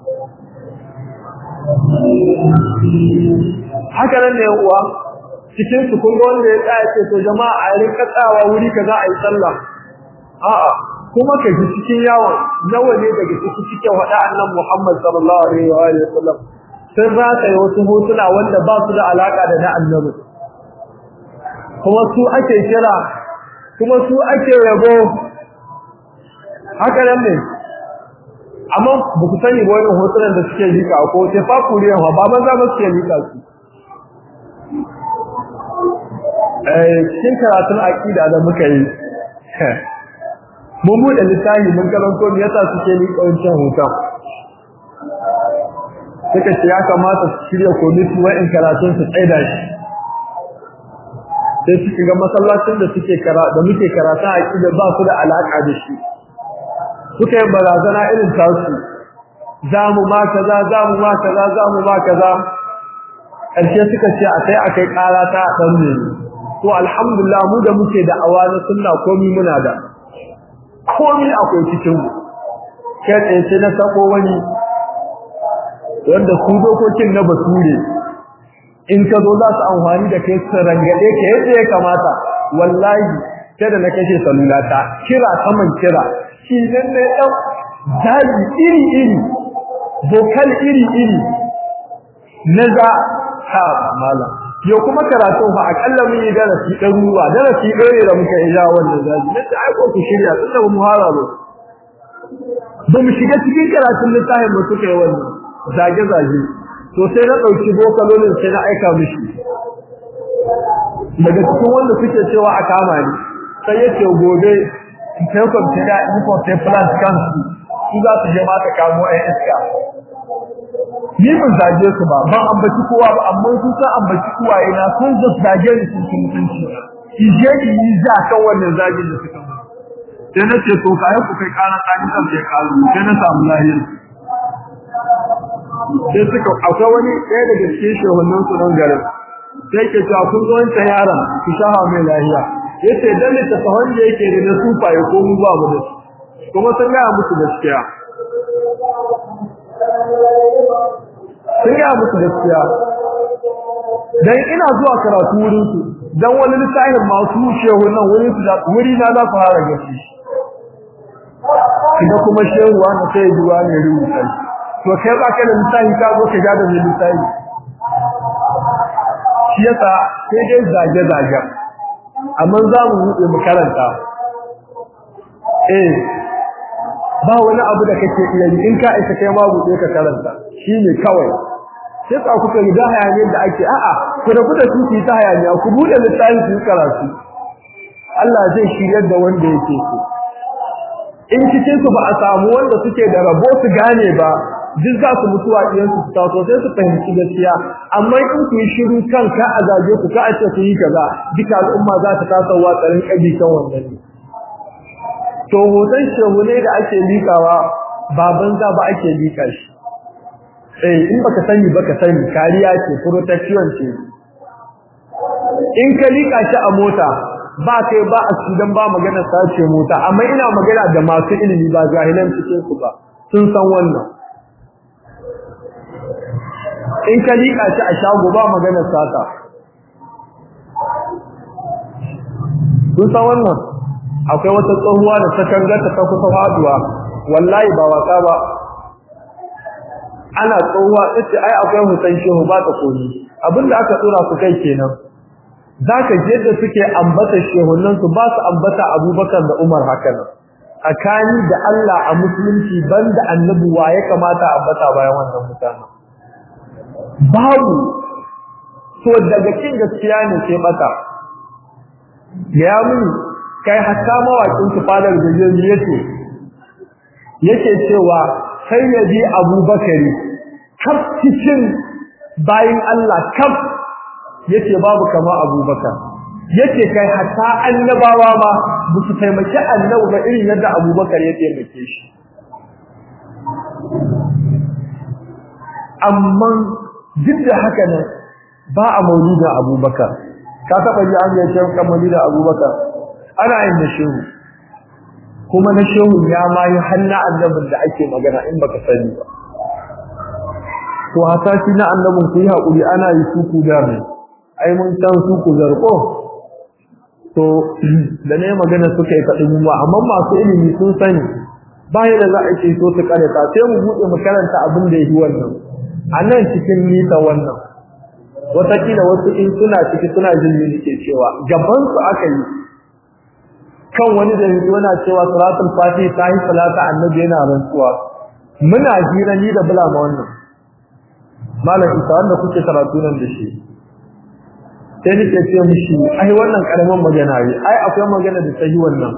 haka nan ne uwa cikin su kun ga wanda ya tsaya ce to jama'a a rinka tsawa wuri kaza a yi sallah a'a kuma ka ji cikin yawon nawa ne daga ciki cikin wada annan Muhammad sallallahu alaihi wa alihi wasallam sun rata wasu hotuna wanda ba su da alaka da na annabi kuma su ake kira kuma su ake yabo haka nan ne amma ba ku sani ba wannan hotunan da suke lika ko sai fa kuriyan ba ban za ba suke lika su eh cikin karatun aqida da muka yi mun buɗe littafi mun karanto me yasa suke lika wancan hoton suka ce ya kamata su shirya komiti wa'in karatun su tsaida shi sai suka ga masallacin da suke kara da muke karatu a kida ba su da alaka da shi suka yi barazana irin tasu zamu ma kaza zamu ma kaza zamu ma kaza karshe suka ce a kai akai kara ta dan ne to alhamdulillah mu da muke da awana sunna komai muna da komai akwai cikin mu kai tsaye sai na sako wani wanda su dokokin na bature in ka zo za su amfani da kai su rangade ka yadda ya kamata wallahi sai da na kashe salulata kira saman kira shi nan ne ɗan daji iri iri bokal iri iri na za ha mala yau kuma karatu fa akalla mun yi darasi ɗaruruwa darasi ɗaya da muka yi ja wannan daji na ta aiko ku shirya tunda ba mu hara ba ba mu shiga cikin karatun littafin ba suka yi wannan zage-zage to sai na ɗauki bokalolin sai na aika mishi daga cikin wanda suke cewa a kama ni sai ya ce gobe in kai kwamfiya in kwamfiya plant kansu su za su je ma ta kamo a iska ni ban zage su ba ban ambaci kowa ba amma su san ambaci kowa ina sun zo zage ni sun sun mutunci ije ni yi za kan wannan zagin da suka mu sai na ce to kai ku kai kana tsani kan sai kalu sai na samu lahiyar sai suka akwai wani ɗaya daga cikin shehunan su nan garin sai ke cewa kun zo wancan yaron ku shaha mai lahiya yace dan ta sahon da yake da na sufa ya ko mu ba mu da kuma sun ga musu gaskiya sun ga musu gaskiya dan ina zuwa karatu wurin su dan wani lissafin masu shehunan wurin su da wuri na za su fara gashi kuma kuma shehuwa na sai juwa ne rubuta to kai ba ka da misali ka zo ka ga da misali shi yasa sai dai zage zage amma za mu buɗe mu karanta eh ba wani abu da kake iya yi in ka aika kai ma buɗe ka karanta shine kawai sai ka kuka riga hayaniyar da ake a'a ku da kuka tuki ta hayaniya ku buɗe littafi ku karatu Allah zai shiryar da wanda yake so in cikin su ba a samu wanda suke da rabo su gane ba duk za su mutuwa iyansu su taso sai su fahimci gaskiya amma in ku yi shiru kan ka a zage ku ka a ce ku yi kaza duka al'umma za ta kasa wa tsarin kabi kan wannan ne to hoton shehu ne da ake likawa ba banza ba ake lika shi eh in baka sani baka sani kariya ce protection ce in ka lika shi a mota ba kai ba a cikin ba magana sace mota amma ina magana da masu ilimi ba jahilan cikin su ba sun san wannan in ka liƙa shi a shago ba maganar sata kun san wannan akwai wata tsohuwa da ta kangata ta kusa faduwa wallahi ba wasa ba ana tsohuwa ita ai akwai hutan shehu ba ta koyi abinda aka tsora su kai kenan zaka je da suke ambata shehunan su ba su ambata Abubakar da Umar haka nan tsakani da Allah a musulunci banda annabi wa ya kamata ambata bayan wannan mutanen babu to daga kin gaskiya ne sai mata ya mun kai hatta mawakin su fadar gajeri yake yake cewa sai yaji abubakari kaf cikin bayin Allah kaf yace babu kama abubakar yace kai hatta annabawa ma ba su taimaki annabi ba irin yadda abubakar ya taimake shi amma duk da haka nan ba a maulidin abubakar ka taɓa ji an yi shan kan maulidin abubakar ana yin na shehu kuma na shehu ya ma yi hannu annabin da ake magana in baka sani ba to hasashi na annabin ku yi haƙuri ana yi suku da mai ai mun san suku zarko to da ne magana suka yi faɗin mu amma masu ilimi sun sani bayan da za a ce so su karanta sai mu buɗe mu karanta abin da yi wannan a nan cikin nisa wannan watakila wasu in suna ciki suna jin me nake cewa gaban su aka yi kan wani da yanzu yana cewa salatul fati ta yi salata annabi yana rantsuwa muna hira ni da bula ma wannan malam isa wanda kuke karatu nan da shi sai nake ce mishi ai wannan karaman magana ne ai akwai magana da ta yi wannan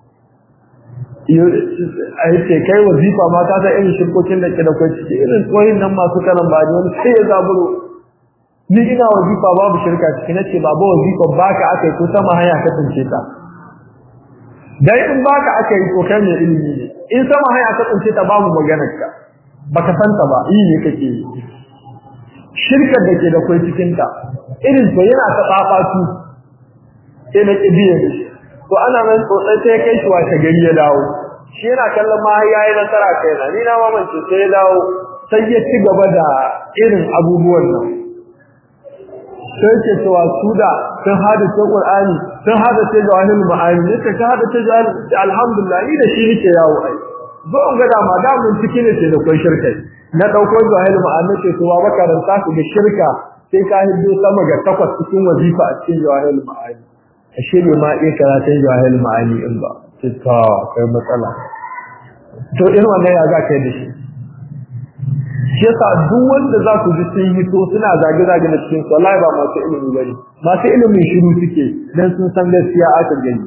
ai ce kai wazifa ma ta ta irin shirkokin da ke da kai ciki irin tsoyin nan masu karan ba ne wani sai ya zaburo ni ina wazifa babu shirka ciki nace babu wazifa baka aka yi ko sama hanya ka tsince ta dai in baka aka yi ko kai ne ilimi ne in sama hanya ka tsince ta babu maganar ka baka santa ba yi ne kake yi shirkar da ke da kai cikin ta irin to yana ta tsafatu sai na kibiye da shi to ana nan tsotsai sai kai shi wace gari ya dawo shi yana kallon ma yayi nasara kai na ni na mamance sai ya dawo sai ya ci gaba da irin abubuwan nan sai ke cewa su da sun hada ce Qur'ani sun hada ce jawahirul ma'ani ne ka hada ce alhamdulillah ni da shi nake yawo ai zo in ga dama da mun cikin ne da kai shirkai na dauko jawahirul ma'ani ce to ba karanta su da shirka sai ka hiddo sama ga takwas cikin wazifa a cikin jawahirul ma'ani ashe ne ma iya karatun jawahirul ma'ani in ba ta kai matsala to irin wannan ya za ka yi da shi shi yasa duk wanda za ku ji sun yi to suna zage zage na cikin su wallahi ba masu ilimi bane masu ilimin shiru suke dan sun san gaskiya aka gani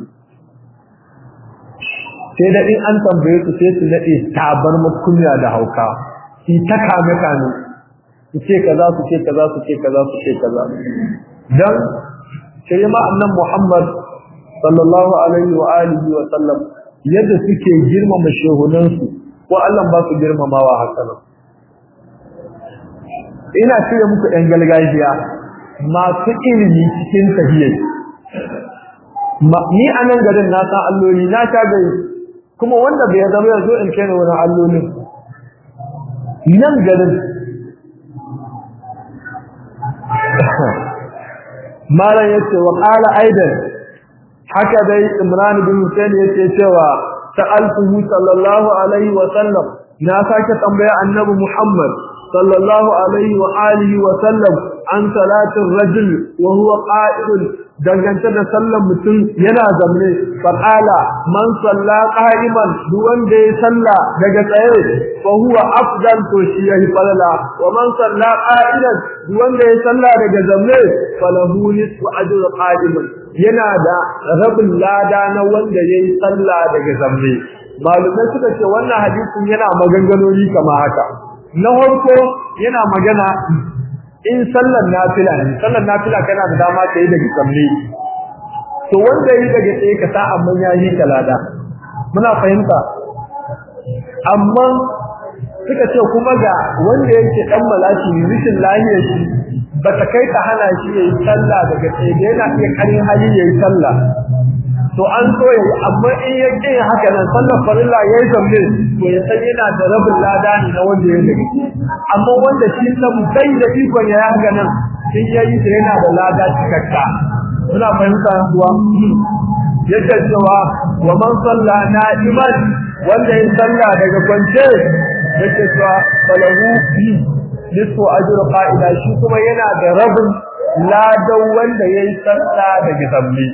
sai da in an tambaye su sai su nade tabar mukunya da hauka shi ta kame kame su ce kaza su ce kaza su ce kaza su ce kaza dan sai ma annan Muhammad sallallahu alaihi wa alihi wa sallam yadda suke girmama shehunansu ko Allah ba su girmamawa haka nan ina cire muku ɗan galgajiya masu ilimi cikin tahiyyar ni a nan garin na san alloli na ta gari kuma wanda bai zama ya zo in kai na wani allolin nan garin malam ya ce wa ƙala aidan haka dai imran bin hussein ya ce cewa sa'altuhu sallallahu alaihi wa sallam na sake tambaya annabi muhammad sallallahu alaihi wa alihi wa sallam an salatin rajul wa huwa qa'idun dangance da sallan mutum yana zamne faqala man salla qa'iman duk wanda ya salla daga tsaye fa huwa afdal to shi yahi falala wa man salla qa'idan duk wanda ya salla daga zamne falahu nisfu ajri qa'iman yana da rabin lada na wanda yayi salla daga zamne malumai suka ce wannan hadisin yana maganganoni kamar haka na farko yana magana in sallar nafila ne sallar nafila kana da dama ta yi daga tsamme to wanda yi daga tsaye ka sa amma ya yi kalada muna fahimta amma suka ce kuma ga wanda yake dan malashi rishin lahiyar shi ba ta kai ta hana shi yayi sallah daga tsaye da yana iya karin hali yayi sallah to an so yayi amma in ya ƙi haka nan sallar farilla yayi zamne to ya san yana da rabin lada ne na wanda ya daga amma wanda shi san bai da ikon ya haka nan in yayi da yana da lada cikakka muna fahimta kuwa yadda cewa wa man salla na'iman wanda ya salla daga kwance yake cewa falahu bi nisfu ajr qa'ida shi kuma yana da rabin ladan wanda yayi salla daga zamne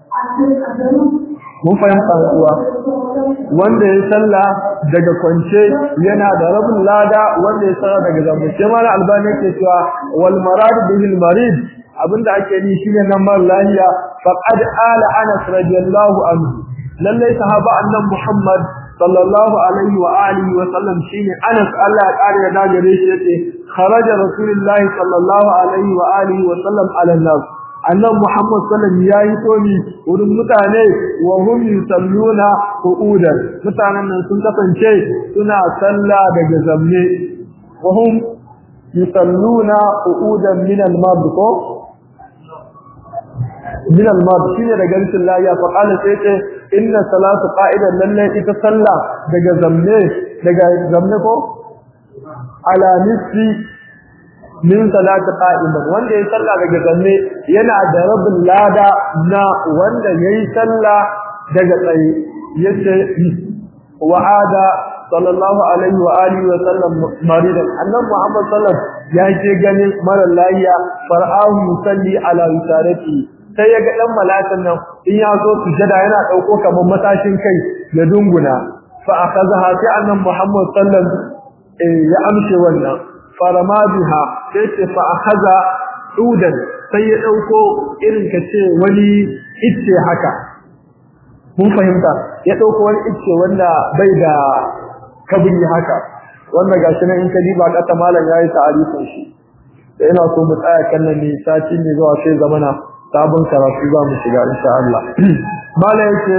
mun fahimta kuwa wanda ya salla daga kwance yana da rabin lada wanda ya salla daga zambo sai mala albani yake cewa wal marad bil marid abinda ake yi shine nan mar lahiya faqad ala anas radiyallahu anhu lalle sahaba annan muhammad sallallahu alaihi wa alihi wa sallam shine anas Allah ya kare da gare shi yace kharaja rasulullahi sallallahu alaihi wa alihi wa sallam ala nas annan Muhammad sallallahu ya yi tomi wurin mutane wa hum yusalluna qu'udan mutanen nan sun kasance suna salla daga zamne wa hum yusalluna qu'udan min al-mard ko min al-mard shine daga rikin lafiya fa qala sai ce inna salatu qa'idan lalle ita sallah daga zamne daga zamne ko ala nisfi min salati qa'iman wanda yayi sallah daga zanne yana da rabin lada na wanda yayi sallah daga tsaye yace wa'ada sallallahu alaihi wa alihi wa sallam maridan annabi muhammad sallallahu ya ce ganin mara lahiya far'ahu yusalli ala wisarati sai ya ga dan malakan nan in ya zo sujada yana dauko kamar matashin kai ya dunguna fa akazaha sai annabi muhammad sallallahu ya amshe wannan farama biha sai ce fa akaza dudan sai ya dauko irin kace wani icce haka mun fahimta ya dauko wani icce wanda bai da kabri haka wanda gashi nan in ka diba kata malam yayi ta'arifin shi da ina so mu tsaya kan nan ne sati ne zuwa sai zamana sabon karatu za mu shiga insha Allah malam yake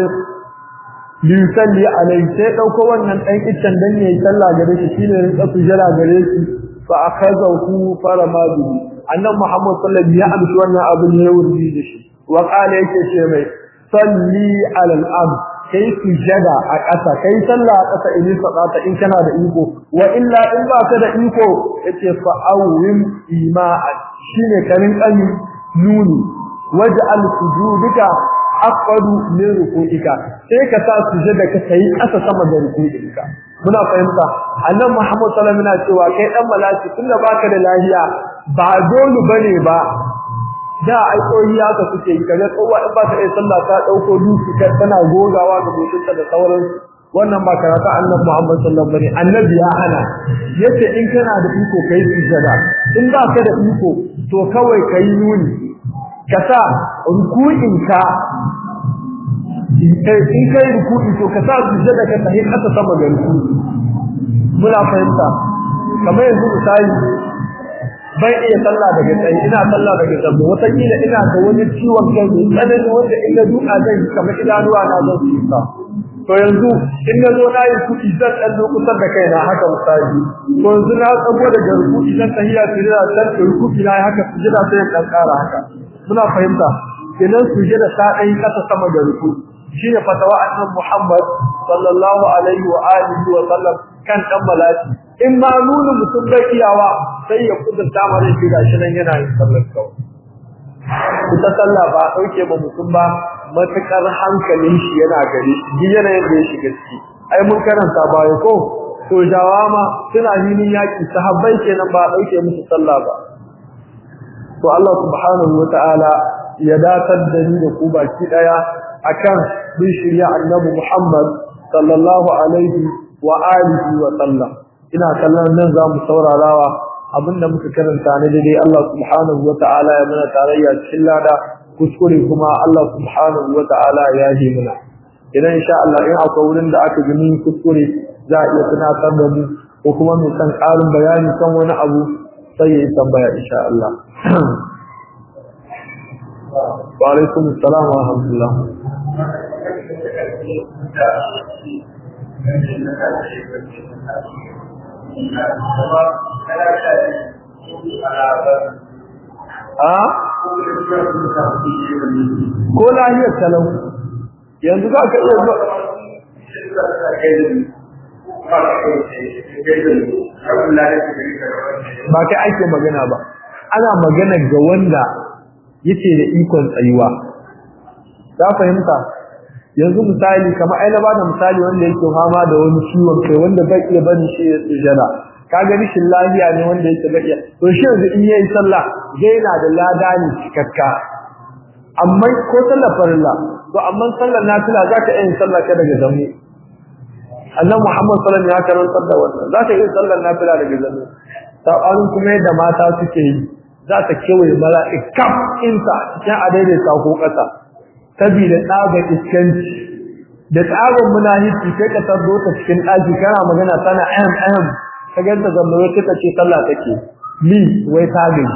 yusalli alai sai dauko wannan dan iccen dan ne sallah gare shi shine rinka sujjara gare shi fa akazahu farama bihi annabi Muhammad sallallahu alaihi wasallam ya amshi wannan abu ne wurdi da shi wa qala yake ce mai salli ala al-ard kai sujjada a ƙasa kai sallah a ƙasa in sadata in kana da iko wa illa in ba ka da iko yace fa awwim ima'an shine karin kani nuni waj'al sujudika aqadu min ruku'ika sai ka sa sujada ka kai ƙasa sama da ruku'ika muna fahimta annabi Muhammad sallallahu alaihi wasallam cewa kai dan malaki tunda baka da lafiya ba dole bane ba da aikoyi haka suke yi kaga tsowa in ba ta yi sallah ta dauko duki kar tana gogawa ga mutunta da sauran wannan ba karata annabi Muhammad sallallahu alaihi wasallam annabi ya hana yace in kana da iko kai sujada in ba ka da iko to kawai kai nuni ka sa ruku'in ka in kai ruku'i to ka sa sujada ka tahi kasa sama ga ruku'i muna fahimta kamar yanzu misali bai iya sallah daga tsaye ina sallah daga tsaye wata kila ina da wani ciwon kai mai tsanani wanda in na duka zai kamar idanuwa na zan su isa to yanzu in na zo na yi kuɗi zan ɗan zo kusa da kaina haka misali to yanzu na tsago daga rukuki zan tahiya su jira zan da rukuki na haka su jira sai ɗan ƙara haka muna fahimta kenan su jira ta ɗan yi ƙasa sama da rukuki shine fatawa annabi Muhammad sallallahu alaihi wa alihi wa sallam kan dan malaki in ma nuna mutum bai iyawa sai ya kudurta mare shi gashi nan yana yin sallar kawai ita sallah ba dauke ba mutum ba matakar hankalin shi yana gari shi yana yadda ya shiga ciki ai mun karanta baya ko to jawama suna hinin yaki sahabbai kenan ba dauke musu sallah ba to Allah subhanahu wataala ya datar da ni da ku baki daya akan bin shirya annabi Muhammad sallallahu alaihi wa alihi wa sallam ina kallon nan za mu saurarawa abinda muka karanta ne dai Allah subhanahu wa ta'ala ya mana tarayya cikin lada kuskure kuma Allah subhanahu wa ta'ala ya yi mana idan insha Allah in akwai wurin da aka gani kuskure za a iya tunatar da mu ko kuma mu san ƙarin bayani kan wani abu sai ya yi tambaya insha Allah wa alaikum assalam wa rahmatullah a ko lahiyar talau yanzu za ka iya zuwa ba kai ake magana ba ana magana ga wanda yake da ikon tsayuwa za fahimta yanzu misali kamar ai na bada misali wanda yake fama da wani ciwon kai wanda bai iya bari shi ya sujada kaga rishin lafiya ne wanda yake bai iya to shi yanzu in yayi sallah zai na da lada ne cikakka amma ko sallar farilla to amma sallar nafila zaka iya sallah ka daga zamu annabi Muhammad sallallahu alaihi wasallam ya karantar da wannan zaka iya sallar nafila daga zamu sabanin kuma yadda mata suke yi za ta kewaye mala'ika insa cikin a daidaita ko ƙasa saboda tsaga iskanci da tsagon munahici sai ka tardo ta cikin ɗaki kana magana tana ahem ahem ka ganta zamba wai kika ce sallah take ni wai ta gani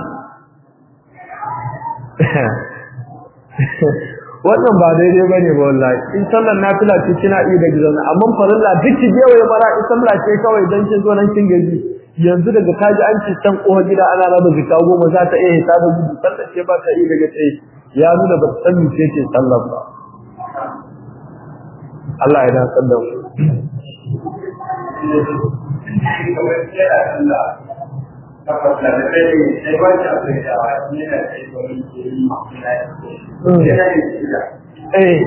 wannan ba daidai bane ba wallahi in sallar nafila ce kina iya da gidan amma farilla duk ki je waye mara in sallah ce kawai dan kin zo nan kin gaji yanzu daga kaji an ce can kowa gida ana raba zika goma za ta iya hita da gudu sallar ce ba ta iya daga tsaye ya nuna ba san ce ce sallar ba Allah ya dan sallar mu Eh,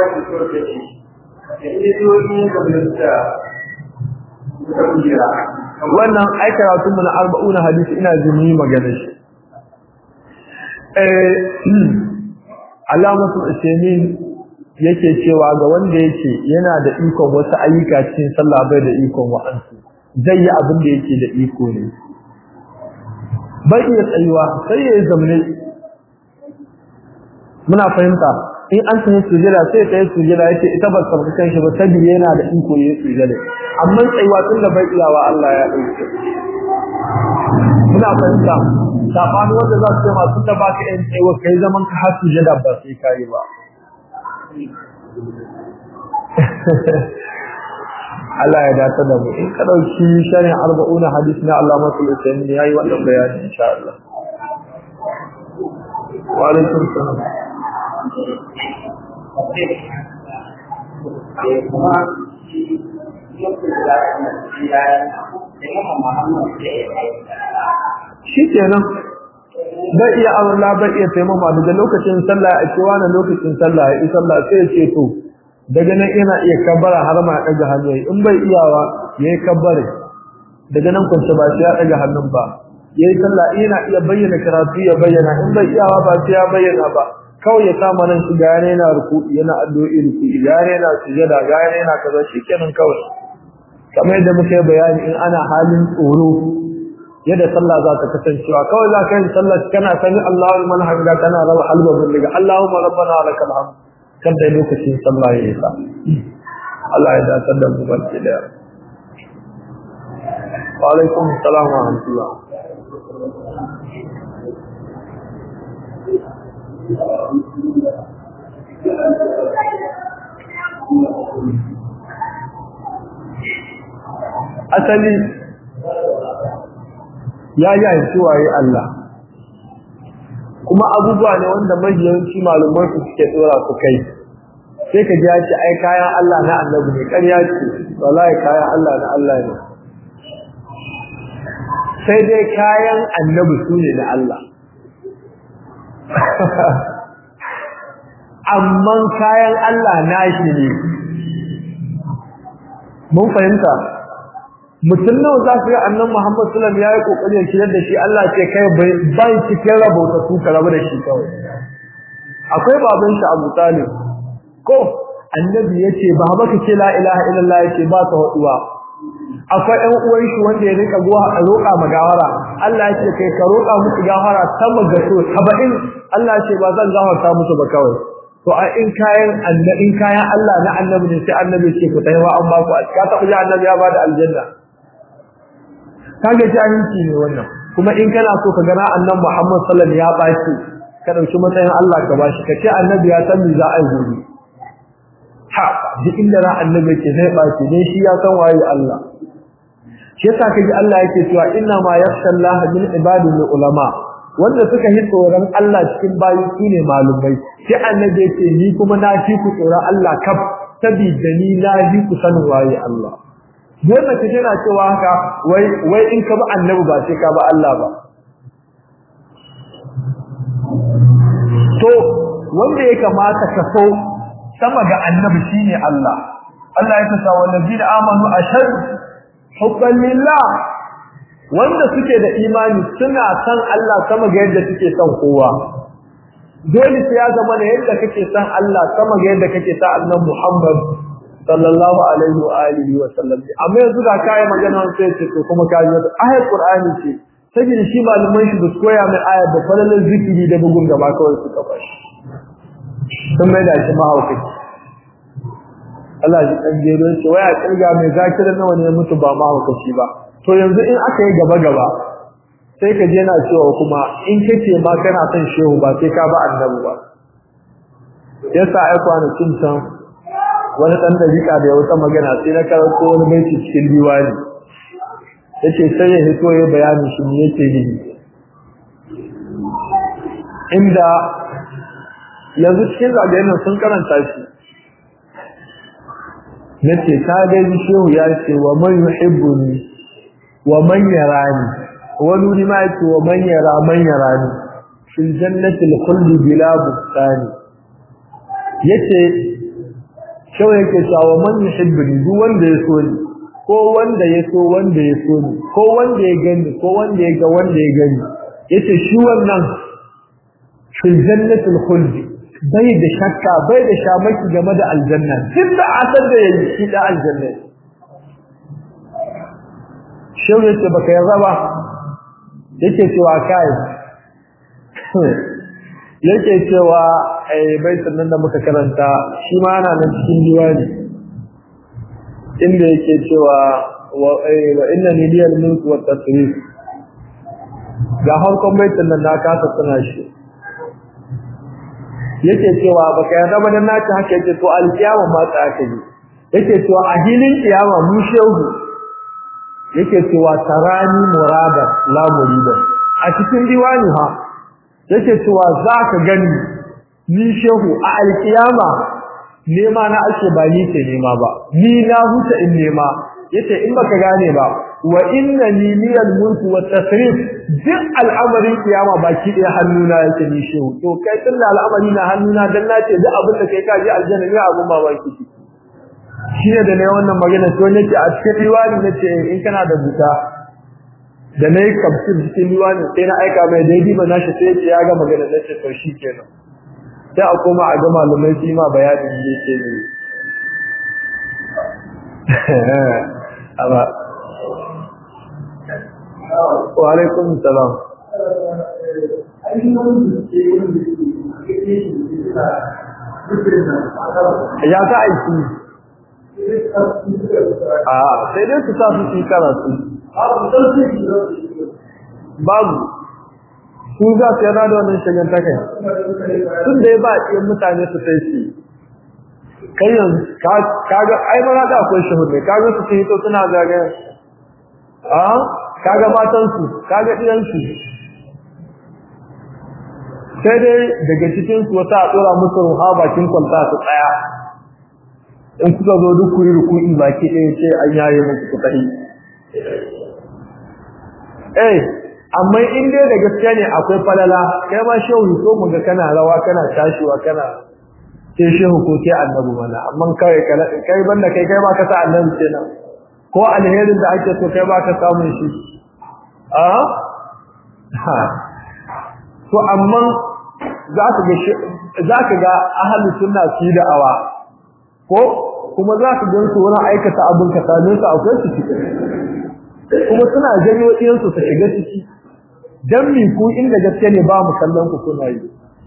wannan ai karatun mu na arba'una hadisi ina jin yi magana shi eh alamatul ismin yake cewa ga wanda yake yana da ikon wasu ayyuka cikin sallah bai da ikon wa'ansu zai yi abin da yake da iko ne bai iya tsayuwa sai ya zamne muna fahimta in an tafi sujada sai ta yi sujada yace ita ba sabbi kan shi ba sabi yana da iko yayin sujada amma tsayuwa tun da bai iyawa Allah ya dauke muna fahimta sabani wanda za su ce masu da baka yin tsayuwa kai zaman ka har sujada ba sai kai ba Allah ya dace da mu in ka dauki sharin 40 hadisi na Allah masul usaini yayi wannan bayani insha Allah wa alaikum salam shi kenan bai iya Allah bai iya taimama daga lokacin sallah a cewa na lokacin sallah ya yi sallah sai ya ce to daga nan ina iya kabbara har ma daga hannu in bai iyawa yayi kabbare daga nan kunce ba sai ya daga hannun ba yayi sallah ina iya bayyana karatu ya bayyana in bai iyawa ba sai ya bayyana ba kawai ya kama nan shi gane yana ruku'i yana addu'o'i ruku'i gane yana sujada gane yana kaza shikenan kawai kamar yadda muka yi bayani in ana halin tsoro yadda sallah za ta kasancewa kawai za ka yi sallah kana sani Allahu liman hamida kana rawa halba bin daga Allahumma rabbana lakal hamd kan da lokacin sallah ya isa Allah ya dace da mu barke da wa alaikum assalam wa rahmatullah asali ya yanci waye Allah kuma abubuwa ne wanda majiyanci malumai su suke tsora su kai sai ka ji ce ai kayan Allah na annabi ne ƙarya ce wallahi kayan Allah na Allah ne sai dai kayan annabi su ne na Allah amma kayan Allah na shi ne mun fahimta mutum nawa za su ga annan Muhammad sallallahu alaihi wasallam yayi kokari ya shirar da shi Allah ce kai bai cikin rabauta su ka rabu da shi kawai akwai baban shi Abu Talib ko annabi yace ba baka ce la ilaha illallah yace ba ta haduwa akwai ɗan uwan shi wanda ya rika zuwa a roƙa magawara Allah yace kai ka roƙa musu gafara sama ga so 70 Allah yace ba zan gafarta musu ba kawai to a in kayan annabi in kayan Allah na annabi ne sai annabi ce ku taiwa an ba ku ka taɓa ji annabi ya bada aljanna kage jahilci ne wannan kuma in kana so ka gana annabi Muhammad sallallahu alaihi wasallam ya baki ka dauki matsayin Allah ka bashi ka ce annabi ya san me za a yi gobe ha duk inda ra annabi ke zai baki dan shi ya san waye Allah shi yasa kaji Allah yake cewa inna ma yakhsha Allah min ibadihi ulama wanda suka yi tsoron Allah cikin bayi shine malumai sai annabi yake ni kuma na fi ku tsoron Allah kaf sabida ni na fi ku sanin waye Allah dole ka jira cewa haka wai wai in ka bi annabi ba sai ka bi Allah ba to wanda ya kamata ka so sama ga annabi shine Allah Allah ya kasa wallazina amanu ashad hubban lillah wanda suke da imani suna san Allah sama ga yadda suke son kowa dole sai ya zama da yadda kake san Allah sama ga yadda kake san annabi Muhammad sallallahu alaihi wa alihi wa sallam amma yanzu ga kai magana sai ce to kuma kai wata ayat qur'ani ce saboda shi malaman shi da koya mai ayat da falalan zikiri da bugun gaba kawai suka bashi sun mai da shi mahaukaci Allah ji dan gero ce waya kirga mai zakira nawa ne mutu ba mahaukaci ba to yanzu in aka yi gaba gaba sai ka je na cewa kuma in kace ma kana son shehu ba sai ka ba annabi ba yasa ai kwanakin can wani dan dariƙa da ya wata magana sai na karanto wani baiti cikin diwani yace sai ya hito ya bayani shi ne yake yi inda yanzu cikin zagayen sun karanta shi nace ka ga shehu ya ce wa man yuhibbuni wa man yarani wani ma yake wa man yara man yarani fil jannati al khuld bila bustani yace shehu yake cewa man yuhibbuni duk wanda ya so ni ko wanda ya so wanda ya so ni ko wanda ya gani ko wanda ya ga wanda ya gani yace shi wannan fil jannati al khuld bai da shakka bai da shamaki game da aljanna duk da asar da yayi shi da aljanna shehu yace baka yarda ba yake cewa kai yake cewa ai baitin nan da muka karanta shi ma ana nan cikin diwani inda yake cewa wa wa inna liyal mulk wa tasrif ga harkon baitin nan na kasa tana shi yake cewa baka yarda ba dan naci haka yake to alkiyama ma ta aka yi yake cewa a hilin kiyama mu shehu yake cewa tarani murada la murida a cikin diwani ha yake cewa zaka gani ni shehu a alkiyama nema na ake ba ni ke nema ba ni na huta in nema yace in baka gane ba wa inna ni liyal mulku wat tasrif duk al'amarin kiyama baki ɗaya hannuna yake ni shehu to kai tunda al'amari na hannuna dan nace duk abin da kai ka ji aljanna ne abun mamaki shi ne da ne wannan magana to nake a cikin riwani nace in kana da buta da nayi kafsir cikin riwani sai na aika mai daidai ba nashi sai ya ga magana nace to shi kenan sai a koma a ga malumai shi ma bayanin da yake ne amma wa alaikum salam ya ta aiki a sai dai su sa su ci karatu babu su za su yana da wannan shagen ta kai tun da ya ba iya mutane su sai su kai yanzu kaga ai mana da akwai shahud ne kaga su hito suna zagayen a kaga matansu kaga ɗiyansu sai dai daga cikinsu wata a ɗora musu ruha bakin kwalta su tsaya in kuka zo duk kuri ruku'i baki ɗaya ce an yaye muku ku tafi eh amma in dai da gaskiya ne akwai falala kai ma shehu so mu ga kana rawa kana tashiwa kana ke shehu ko ke annabi mana amma kai kai banda kai kai ba ka sa annabi kenan ko alherin da ake so kai ba ka samu shi a ha to amma za ka ga za ka ga ahlus sunna su da awa ko kuma za ka gan su wurin aikata abin ka same su akwai su ciki kuma suna janyo ɗiyansu su shiga ciki dan mi ku inda gaske ne ba mu kallon ku kuna yi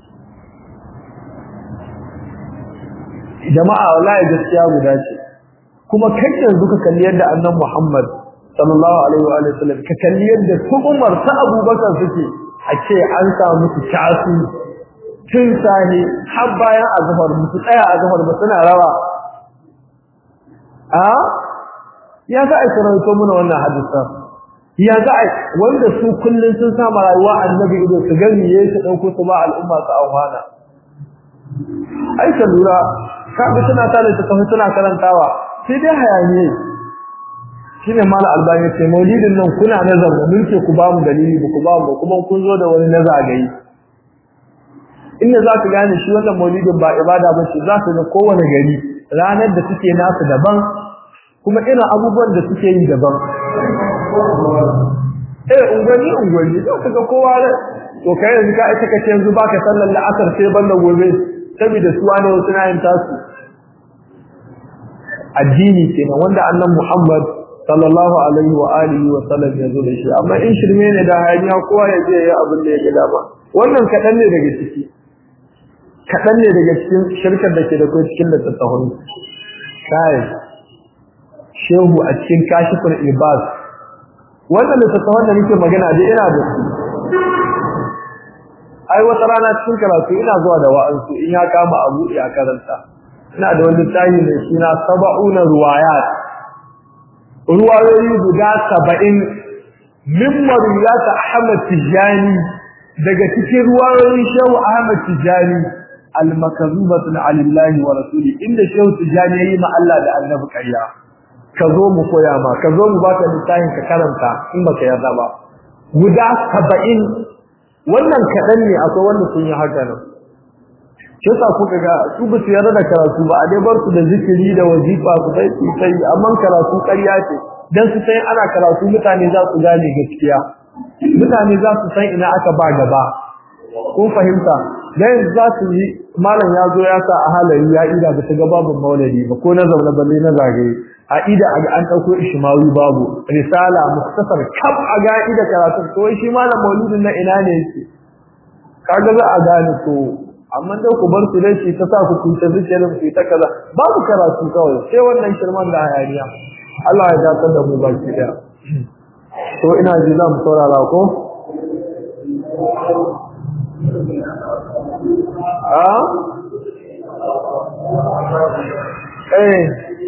jama'a wallahi gaskiya guda ce kuma kai yanzu ka kalli yadda annabi Muhammad sallallahu alaihi wa alihi wasallam ka kalli yadda su Umar ta Abubakar suke a ce an samu su tasu tun sani har bayan azhar musu tsaya azhar ba suna rawa a ya za a karanto muna wannan hadisa ya za a wanda su kullun sun sa rayuwa annabi ido su gani yayin su dauko su ba al'umma su auhana ai ka lura kaga suna tare ta kafa suna karantawa sai dai hayaniye shine mal albani ce maulidin nan kuna nazar da mulke ku ba mu dalili ba ku ba mu kuma kun zo da wani nazagayi inda za ka gane shi wannan maulidin ba ibada ba ce za ka ga kowane gari ranar da suke nasu daban kuma irin abubuwan da suke yi daban eh ungwani ungwani za ka ga kowa to kai yanzu ka aika kace yanzu baka sallar la'asar sai banda gobe saboda su wani wasu na yin tasu addini kenan wanda annan Muhammad sallallahu alaihi wa alihi wa sallam ya zo da shi amma in shirme ne da hayaniya kowa ya je ya abin da ya ga dama wannan kadan ne daga ciki kadan ne daga cikin shirkar da ke da kai cikin littattafan kai shehu a cikin kashifin ibas wannan littattafan da nake magana da ina da su ai wata rana cikin karatu ina zuwa da wa'ansu in ya kama abu ya karanta ina da wani tayi mai suna saba'una ruwayat ruwayoyi guda saba'in min marwiyata Ahmad Tijani daga cikin ruwayoyin Shehu Ahmad Tijani al-makazubatun alillahi wa rasuli inda Shehu Tijani yayi ma Allah da Annabi ƙarya ka zo mu koya ma ka zo mu baka littafin ka karanta in baka yarda ba guda saba'in wannan kaɗan ne akwai wanda sun yi haka nan shi yasa kuka ga su ba su yarda da karatu ba a dai bar su da zikiri da wazifa su sai su sai amma karatu ƙarya ce dan su sai ana karatu mutane za su gane gaskiya mutane za su san ina aka ba gaba kun fahimta dan za su yi malam ya zo ya sa a halayi ya ida ba ta ga babu maulidi ba ko na zaune balle na zagaye a ida a an dauko ishmawi babu risala muktasar kaf a ga ida karatu to shi malam maulidin na ina ne yake kaga za a gane to amma dai ku bar su dai shi ta sa ku kunta zikirin ku ta kaza babu karatu kawai sai wannan shirman da hayaniya Allah ya dace da mu baki daya to ina ji za mu saurara ko a eh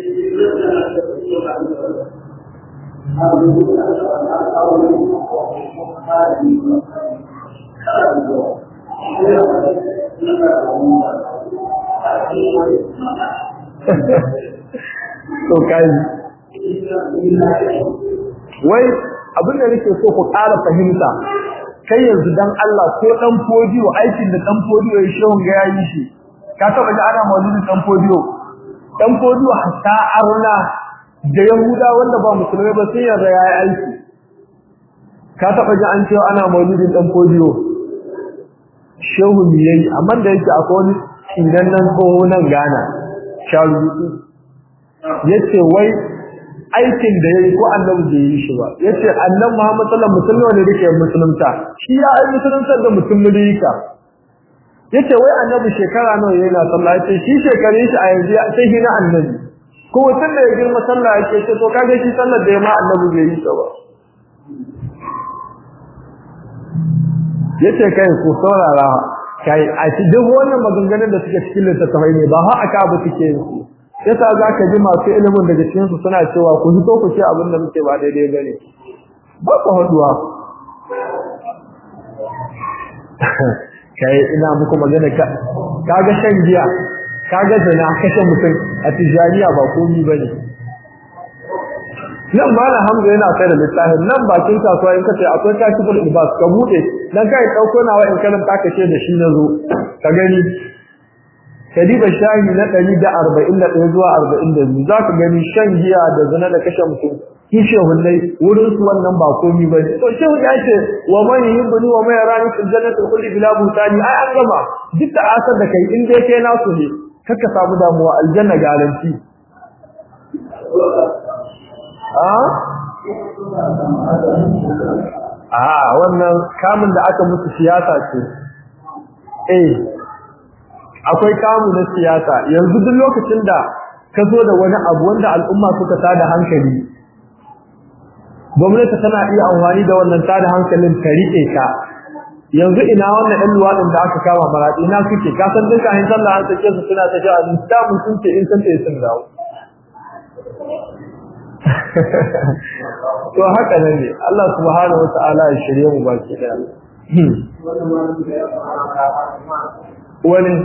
to kai wai abin da nake so ku ƙara fahimta kai yanzu dan Allah ko dan fodiyo aikin da dan fodiyo ya shehun ga yayi shi ka taba ji ana maulidin dan fodiyo dan fodiyo hatta arna da yahuda wanda ba musulmai ba sai yarda yayi aiki ka taba ji an ce ana maulidin dan fodiyo shehun yayi amma da yake akwai wani idan nan tsoho nan Ghana sharutu yace wai aikin da yayi ko annabi bai yi shi ba yace annabi Muhammad sallallahu alaihi wasallam ne yake musulunta shi ya ai musulunta da mutum mulika yace wai annabi shekara nawa yana sallah yace shi shekare shi a yanzu sai hina annabi ko wata da ya girma sallah yake ce to kage shi sallar da ya ma annabi bai yi ta ba yace kai ku saurara kai a ci duk wannan maganganun da suke cikin littattafai ne ba ha aka abu suke yin su yasa zaka ji masu ilimin daga cikin su suna cewa ku hito ku ce abin da muke ba daidai bane ba ku haduwa kai ina muku magana ka kaga shan giya kaga zina kashe mutum a tijaniya ba komi bane nan ma na hamza yana kai da littafin nan bakin kasuwa in kace akwai kashiful ibas ka bude dan kai dauko nawa in kana ta kace da shi nazo ka gani kadiba shahi na 141 zuwa 42 zaka gani shan giya da zina da kashe mutum kishe hullai wurin su wannan ba komi bane to shehu ya ce wa man yuhibbu wa man yarani fil jannati kulli bila butani ai an gama duk da asar da kai in dai kai nasu ne kaka samu damuwa aljanna garanti a wannan kamun da aka musu siyasa ce eh akwai kamu na siyasa yanzu duk lokacin da ka zo da wani abu wanda al'umma suka tada hankali gwamnati tana iya amfani da wannan tada hankalin ta rike ka yanzu ina wannan ɗan luwaɗin da aka kama maraɗi ina suke ka san duka hin sallah an sake su suna ta ja'a da mun sun ce in san ta sun dawo to haka nan ne Allah subhanahu wa ta'ala ya shirye mu baki daya wani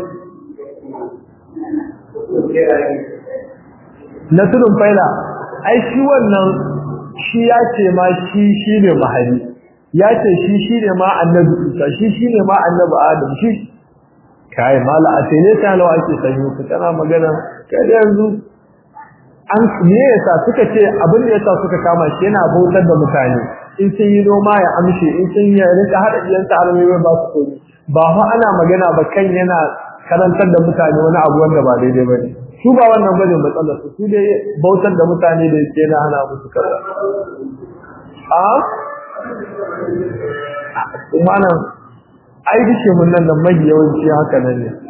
na tudun faila ai shi wannan shi ya ce ma shi shi ne mahari ya ce shi shi ne ma annabi isa shi shi ne ma annabi adam shi kai mala a tene ta lawa ake sanyo ku tana magana kai yanzu an me yasa suka ce abin da yasa suka kama shi yana bautar da mutane in sun yi noma ya amshe in sun yi rika hada iyansa alamai ba su koyi ba fa ana magana ba kan yana karantar da mutane wani abu wanda ba daidai ba ne su ba wannan bane matsalar su su dai bautar da mutane da yake na hana musu kaza a kuma nan ai dishe mun nan nan mai yawanci haka nan ne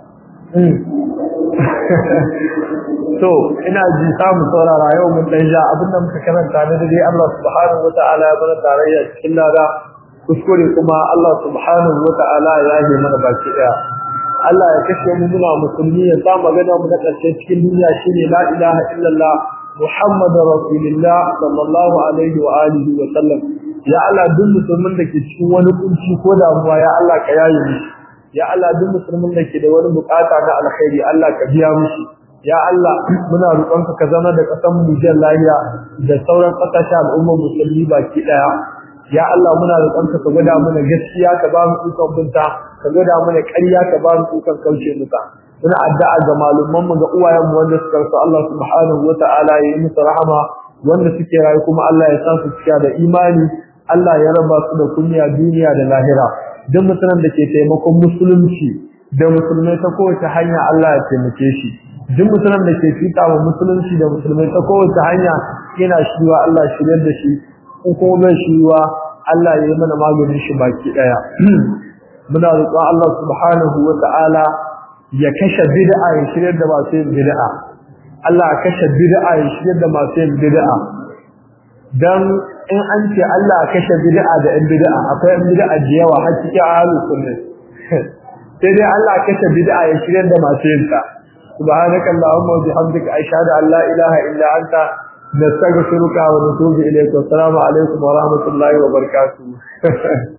to ina ji samu saurara yau mun dan ja abinda muka karanta ne dai Allah subhanahu wataala ya bada tarayya cikin lada kuskure kuma Allah subhanahu wataala ya yi mana baki daya Allah ya kashe mu muna musulmi ya sa magana mu da karshe cikin duniya shine la ilaha illallah Muhammadu Rasulullah sallallahu alaihi wa alihi wa sallam ya Allah duk musulmin da ke cikin wani kunci ko damuwa ya Allah ka yaye mishi ya Allah duk musulmin da ke da wani bukata na alkhairi Allah ka biya mishi ya Allah muna roƙonka ka zama da ƙasar mu Nijar lafiya da sauran ƙasashen al'ummar musulmi baki daya ya Allah muna roƙonka ka gwada mana gaskiya ka ba mu ikon binta ka gwada mana ƙarya ka ba mu ikon kauce muka muna addu'a ga malumman mu ga uwayen mu wanda suka rasu Allah subhanahu wata'ala ya yi musu rahama wanda suke rayu kuma Allah ya sa su cika da imani Allah ya raba su da kunya duniya da lahira duk mutumin da ke taimakon musulunci da musulmai ta kowace hanya Allah ya taimake shi duk mutumin da ke fita wa musulunci da musulmai ta kowace hanya yana shiwa Allah shiryar da shi ko kuma bai shiwa Allah ya yi mana maganin shi baki daya muna roƙon Allah subhanahu wata'ala ya kashe bid'a ya shiryar da masu yin bid'a Allah ya kashe bid'a ya shiryar da masu yin bid'a dan in an ce Allah ya kashe bid'a da yan bid'a akwai yan bid'a da yawa har cikin ahlus sunna sai dai Allah ya kashe bid'a ya shiryar da masu yin ta subhanaka allahumma wa bihamdika ashhadu an la ilaha illa anta nastaghfiruka wa natubu ilayka assalamu alaikum wa rahmatullahi wa barakatuh